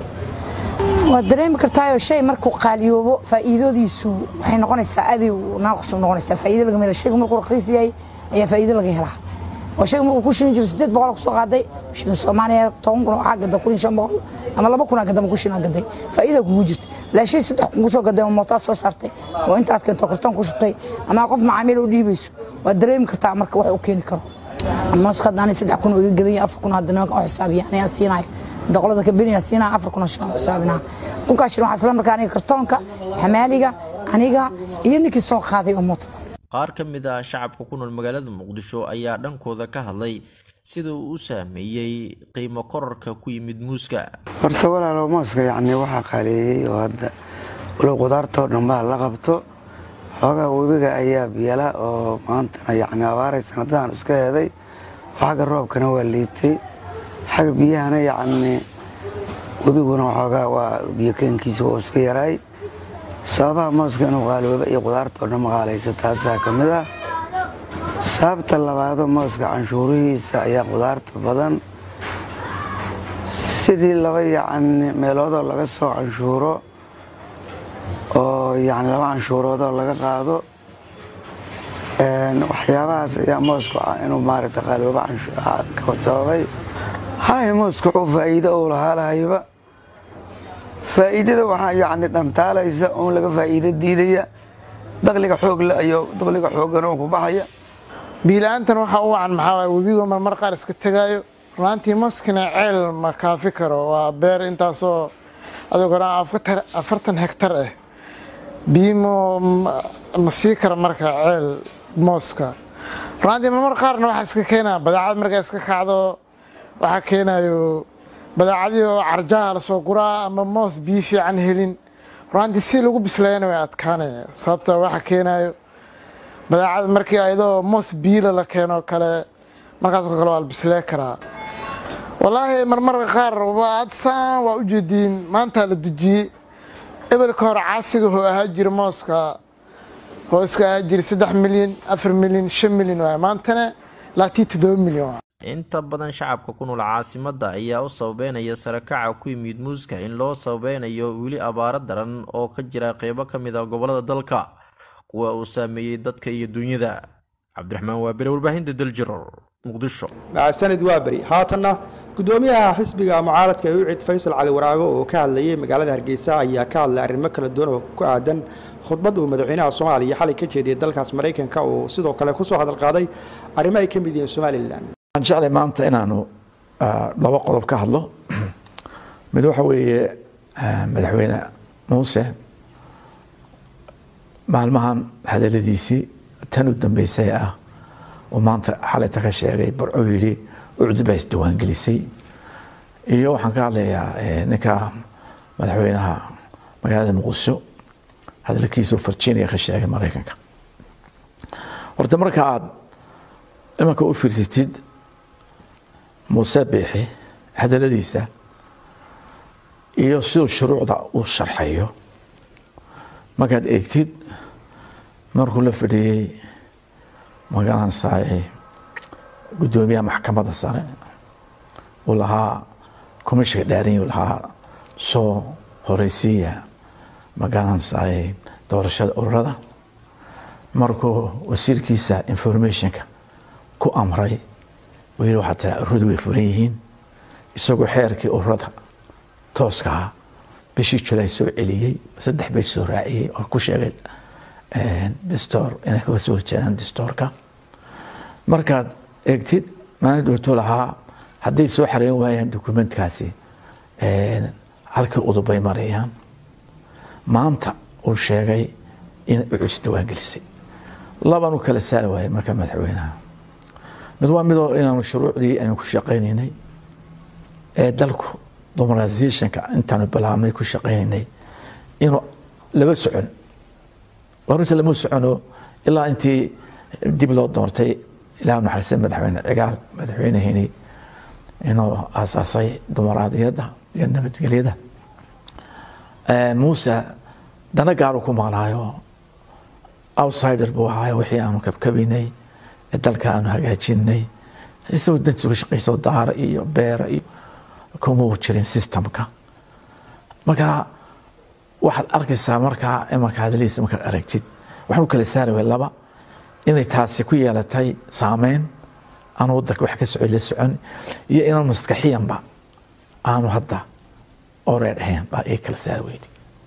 waad dareemi kartaayoo shay markuu qaaliyoobo faa'iidadiisu waxay noqonaysaa aadi naaqsu noqonaysaa faa'iido laga mela shaygu markuu raqiis yahay ayaa faa'iido laga helaa oo shayga markuu ku shilin jiro sideed boqol kusoo qaaday shilin soomaaliya toban kun waxaa gada kun iyo shan boqol ama laba kun aa gadama ku shilin aa gaday faa'iida kugu jirta laashay saddex kun kusoo gaday oo mootaad soo saartay oo intaad keento kartoon ku shubtay ama qof macaamiil u dhiibayso waad dareemi kartaa marka wax u keeni karo mooska haddaan saddex kun oo iga gadan yahay afar kun hadda nimanka u xisaabiya anigaa siinayo doqolada kabeniyaa siinaya afar kun oo shilin xisaabinaa kunkaa shilin waxaa isla markaa aniga kartoonka xamaaliga aniga iyo ninkii soo qaaday oo mootada qaar ka mid ah shacabka ku nool magaalada muqdisho ayaa dhankooda ka hadlay sida uu u saameeyey qiimo korarka ku yimid muuska horta walaalow mooska yacni waxaa qaaleeyey oo hadda walow qudaartoo dhan baa la qabto xoogaa webiga ayaa biyala oo maantana yacni abaaray sanadahan iska heeday xagga roobkana waa liitay xagga biyahana yacni webiguna waxoogaa waa biyo keenkiisa oo iska yaraay sababaha mooska inuu qaalooba iyo qudaartoo dhan maqaalaysa taasaa ka mid ah sababta labaado mooska canshuurihiisa ayaa qudaarta badan sidii laba yacni meeloodoo laga soo canshuuro oo yacni laba canshuuroodoo laga qaado waxyaabahaas ayaa moosku inuu maaragta qaalooba ka sababay hay mooska wuxuu faa'iido uu lahaa lahayba faa'iidada waxaa yacni dhantaalaysa oon laga faa'iido diidaya daqliga xoogle iyo daqliga xooggan oo ku baxaya biila-aantan waxaa u wacan maxaa waay webigo marmar qaar iska tegaayo runaantii moskina ceel ma kaafi karo waa beer intaasoo adig hore afartan hektar ah biimo ma sii kara marka ceel mooska runaantii marmar qaarna waxaa iska keenaya badaacad markaa iska kacdo waxaa keenayo badaacadii oo carjaha lasoo guraa ama moos biyo fiican helin runaantii si lagu bisleeyana way adkaanaya sababta waxa keenayo badaacada markii ayadoo moos biila la keeno kale markaasoo kale waa la bislee karaa wallaahi marmarka qaar adsaan waa u jeediin maanta la dejiyey ebelka hore caasiga hoo ahaa jira mooska hoo iska ahaa jira saddex milyan afar milyan shan milyan waay maantana laatii toddoba milyan waa inta badan shacabka ku nool caasimadda ayaa u sababeynaya sarakaca ku yimid muuska in loo sababeynayo weli abaaro daran oo ka jira qeybo ka mid a gobolada dalka kuwa uu saameeyey dadka iyo dunyada cabdiraxmaan waabere warbaahinta daljiror muqdisho sanad waaberi haatanna gudoomiyaha xisbiga mucaaradka ee ucid faysal cali waraabe oo ka hadlayay magaalada hargeysa ayaa ka hadlay arrimo kala duwan oo ku aadan khudbad uu madaxweynaha soomaaliya xalay ka jeediyay dalkaas maraykanka oo sidoo kale kusoo hadal qaaday arrimo ay ka mid yihiin somalilan waxaan jeclay maanta inaanu laba qodob ka hadlo mid waxa weeye madaxweyne muuse maalmahan hadaladiisii tan u dambeysay ah oo maanta xalayta ka sheegay barco yidhi ucdi baa isdiwaangelisay iyo waxaan ka hadlayaa ninka madaxweynaha magaalada muqdisho hadalkiisuu virginia ka sheegay maraykanka horta marka aad imanka u fiirsatid muuse biixi hadaladiisa iyo siduu shuruucda u sharxayo markaad eegtid markuu la fadhiyey magaranaysaay guddoomiyaha maxkamadda sare uu lahaa komishiga dhaarin uu lahaa soo horeysiiya magaranaysaay doorashada ururada markuu wasiirkiisa informationka ku amray uu yidhi waxaa tiraa ururadu way furan yihiin isagoo xeerkii ururada tooskaha bishii julaay soo celiyey saddex bay soo raaciyey oo ku sheegay distoor inay kaga soo horjeedaan distoorka markaad eegtid maalin dhowto lahaa hadday soo xareyn waayaan dokumentkaasi halkii udubay marayaan maanta uu sheegay in ucus diiwaangelisay laban u kala saari waayay marka madaxweynaha mid waa midoo inaanu shuruucdii aynu ku shaqaynaynay ee dalku dominalizationka intaanu bilaabnay ku shaqaynaynay inuu laba socon runta lama socono ilaa intii dib loo doortay ilaah naxariista madaxweyne cigaal madaxweyneheni inuu aasaasay dumaraadiyadda iyo nabadgelyada muuse dana gaaru ku maqnaayo outsider buu ahaayo wixii aanu kabkabaynay ee dalka aanu hagaajinay isagoo dantiisa uga shaqayso daara iyo beera iyo kuma jirin systemka marka waxaad arkaysaa markaa imanka hadalihiisa markaad aragtid waxaan u kala saari way laba inay taasi ku yeelatay saameyn aanu wadanka wax ka socon la socon iyo inaan maskaxiyanba aanu hadda oreed ahayn baa ii kala saar weydi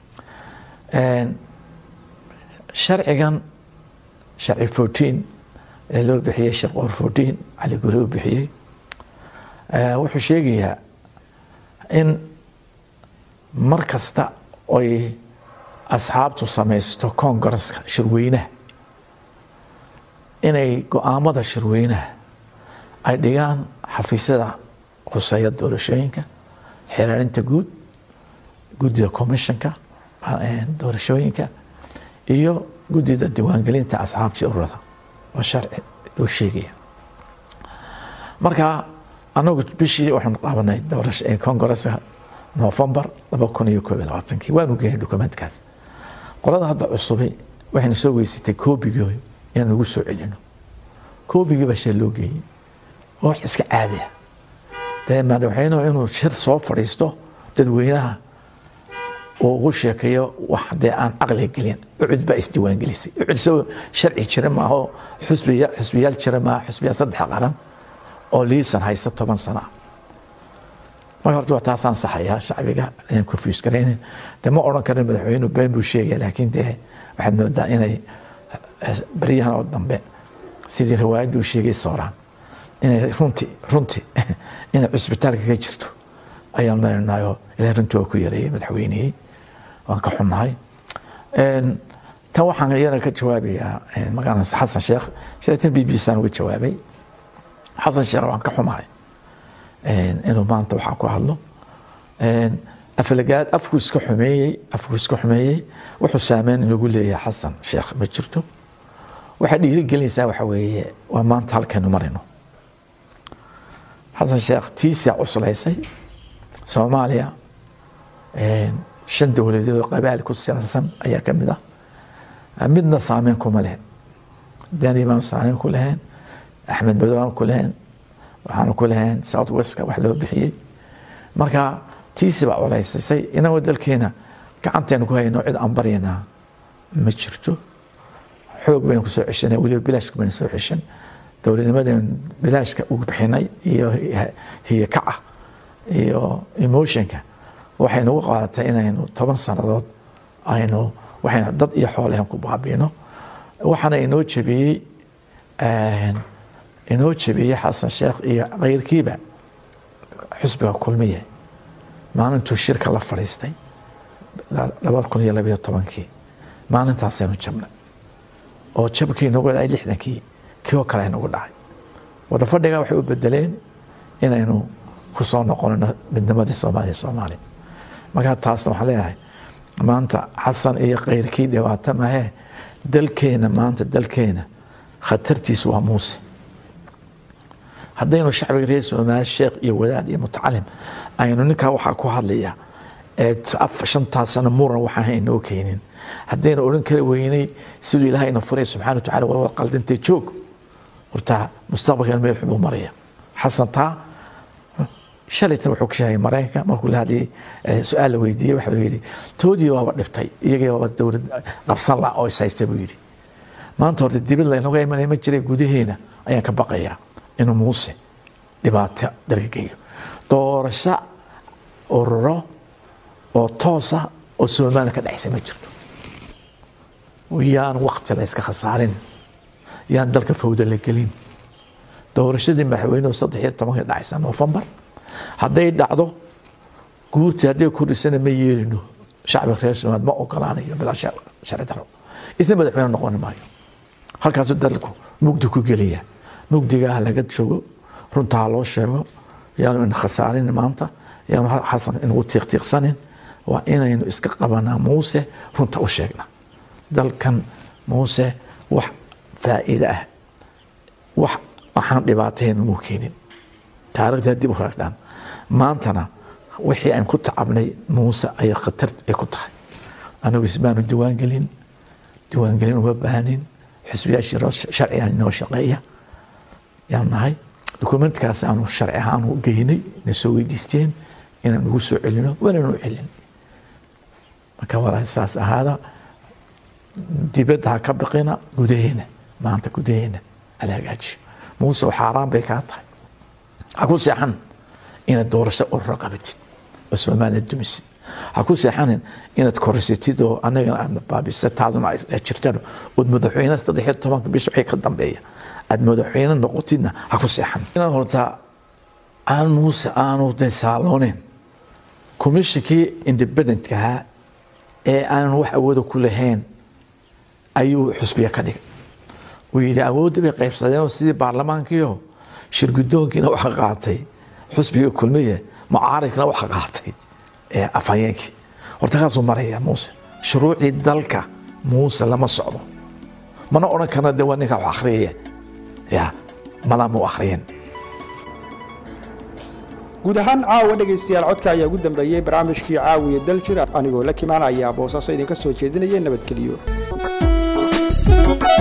sharcigan sharci fourteen ee loo bixiyey shirqoor fourteen cali guri u bixiyey wuxuu sheegayaa in mar kasta oy asxaabtu samaysto koongareska shirweynaha inay go-aamada shirweynaha ay dhigaan xafiisyada khuseeya doorashooyinka xiraarinta guud guddida commissionka doorashooyinka iyo guddida diiwaangelinta asxaabtii ururada waa sharci loo sheegaya marka anagu bishii waxaanu qaabanay koongareska novembar laba kun iyo koob iyo labaatankii waanu geenay dokumentkaas qolada hadda cusubi waxayna soo weysatay koobigii inaan ugu soo celino koobigii baa shee loo geeyey oo wax iska caadiya dee madaxweynuhu inuu shir soo fadhiisto dadweynaha uu ugu sheekeeyo wax dee aan caqliga gelin ucud baa isdiiwaangelisay ucud isagoo sharci jira maaho xusbiya xusbiyaal jira maaha xusbiyaal saddex qaran oo liisan haysta toban sano ah marka horta waa taasaan saxayaa shacbiga inaan confuse garaynin dee ma odhan karin madaxweynuhu been buu sheegaya laakiin dee waxaad moodaa inay baryahan oo dambe sidii riwaayadda uu sheegay sooraan inay runti runti inay cusbitaalka ka jirto ayaan marinayo ilahay runtii waa ku yareeyey madaxweynihii waan ka xunnahay tan waxaan iyana ka jawaabayaa magaalada xasan sheekh shiratan b b saan uga jawaabay xasan sheekh waan ka xumahay inuu maanta waxaa ku hadlo aflagaad afku iska xumeeyey afku iska xumeeyey wuxuu saameyn inagu leeyahay xasan sheekh ma jirto waxaa dhiirigelinaysaa waxa weeye waa maanta halkaynu marino xasan sheekh tiisaa cuslaysay soomaaliya shan dowladeed oo qabaal ku siyaassan ayaa ka mid ah midna saameyn kuma lehen dani baanu saameyn ku lahayn axmed madow aanu ku lahayn waxaanu ku lahayn south westka wax loo bixiyey marka tiisi baa culaysisay inagoo dalkeena gacantaynu ku hayno cid aan baryanaa ma jirto xoog baynu kusoo ceshanay weliba bilaashka baynu soo ceshan dowladnimadaynu bilaashka ugu bixinay iyo hiyakaca iyo emotionka waxay nagu qaadatay inaynu toban sannadood aynu waxaynu dad iyo xoolahan ku baabiino waxaana inoo jebiyey inoo jebiyey xasan sheekh iyo keyrkiiba xusbiga kulmiye maalintuu shirka la fadhiistay labada kun iyo labayo tobankii maalintaasaynu jabnay oo jabkii nagu dhacay lixdankii kii oo kale nagu dhacay wada fadhiga waxay u bedeleen inaynu kusoo noqonno midnimadii soomaaliya soomaaliya markaa taasna waxaan leeyahay maanta xasan iyo keyrkii dhibaato mahee dalkeena maanta dalkeena khatartiisu waa muuse haddaynu shacbiga reer soomaali sheekh iyo wadaad iyo mutacalim aynu ninkaa waxaa ku hadlaya ee shantaas sano muran waxaan haynoo keenin haddaynu odhan kari weynay siduu ilaahayna furay subxana watacala waa qaldintay joog horta mustaqbalkan meel xubuu maraya xasan taa shalaytan wuxuu ka sheegay maraykanka markuu la hadlayay su-aal la weydiiyey waxuu yidhi toodii waaba dhibtay iyagii waaba dowlad qabsan la oo is haysta buu yidhi maanta horta dibad laynaga imanaya ma jiray gudaheena ayaan ka baqayaa inuu muuse dhibaato dalka geeyo doorasho ururo oo toosa oo somaliland ka dhexaysa ma jirto yaan wakti la iska khasaarin yaan dalka fawda la gelin doorashadii madaxweynuhu saddex iyo tobanka dhacaysa novembar hadday dhacdo guurtii hadday kordhisana ma yeelino shacbiga reer somaliland ma ogolaanayo bilaa sharci daro isna madaxweyne noqon maayo halkaasuu dalku mugdi ku gelaya mugdigaa laga joogo runtaa loo sheego yaanu ina khasaarin maanta yaanu xasan inagu tiiqtiiqsanin waa inaynu iska qabanaa muuse runta u sheegna dalkan muuse wax faa'iide ah wax waxaan dhibaatayn muu keenin taarikhdaa dib u raagdhaan maantana wixii aan ku tacabnay muuse ayay khatar ay ku tahay anagu isbaanu diiwaangelin diiwaangelin uma baahanin xisbiyaashii sharciga inoo shaqeeya yaan nahay dokumentkaas aanu sharci ahaan u geynay na soo weydiisteen inaan ugu soo celino waananu celin marka walaa saas ahaada dibadda ha ka baqina gudaheena maanta gudaheena hala hagaajiyo muuse xaaraan bay kaa tahay ha ku seexan inaad doorasho ururo qabatid oo soomaaliya dumisid ha ku seexanin inaad korisatid oo anagana aad baabisa taaduna ay jirtaan ood madaxweyne saddex iyo tobanka bisha wixii ka dambeeya aad madaxweyne noqotidna ha ku seexan inaad horta aan muuse aanu de saalooneyn komishinkii independentka ahaa ee aanan wax awooda ku lahayn ayuu xusbiya ka dhigay uu yidhi awoodda bay qaybsadeen sidii baarlamaankiio shirgudoonkiina waxa qaatay xusbiga kulmiye mucaaridkana waxa qaatay ee afhayeenkii horta kaasuu maraya muuse shuruucdii dalka muuse lama socdo mana odhan karna de waa ninka wax akhriyaya ya madaama u akhriyeen guud ahaan caawa dhegaystayaal codka ayaa ugu dambeeyey barnaamijkii caawiya daljir anigoo la kimaanaya boosaaso idinka soo jeedinaya nabadgeliyo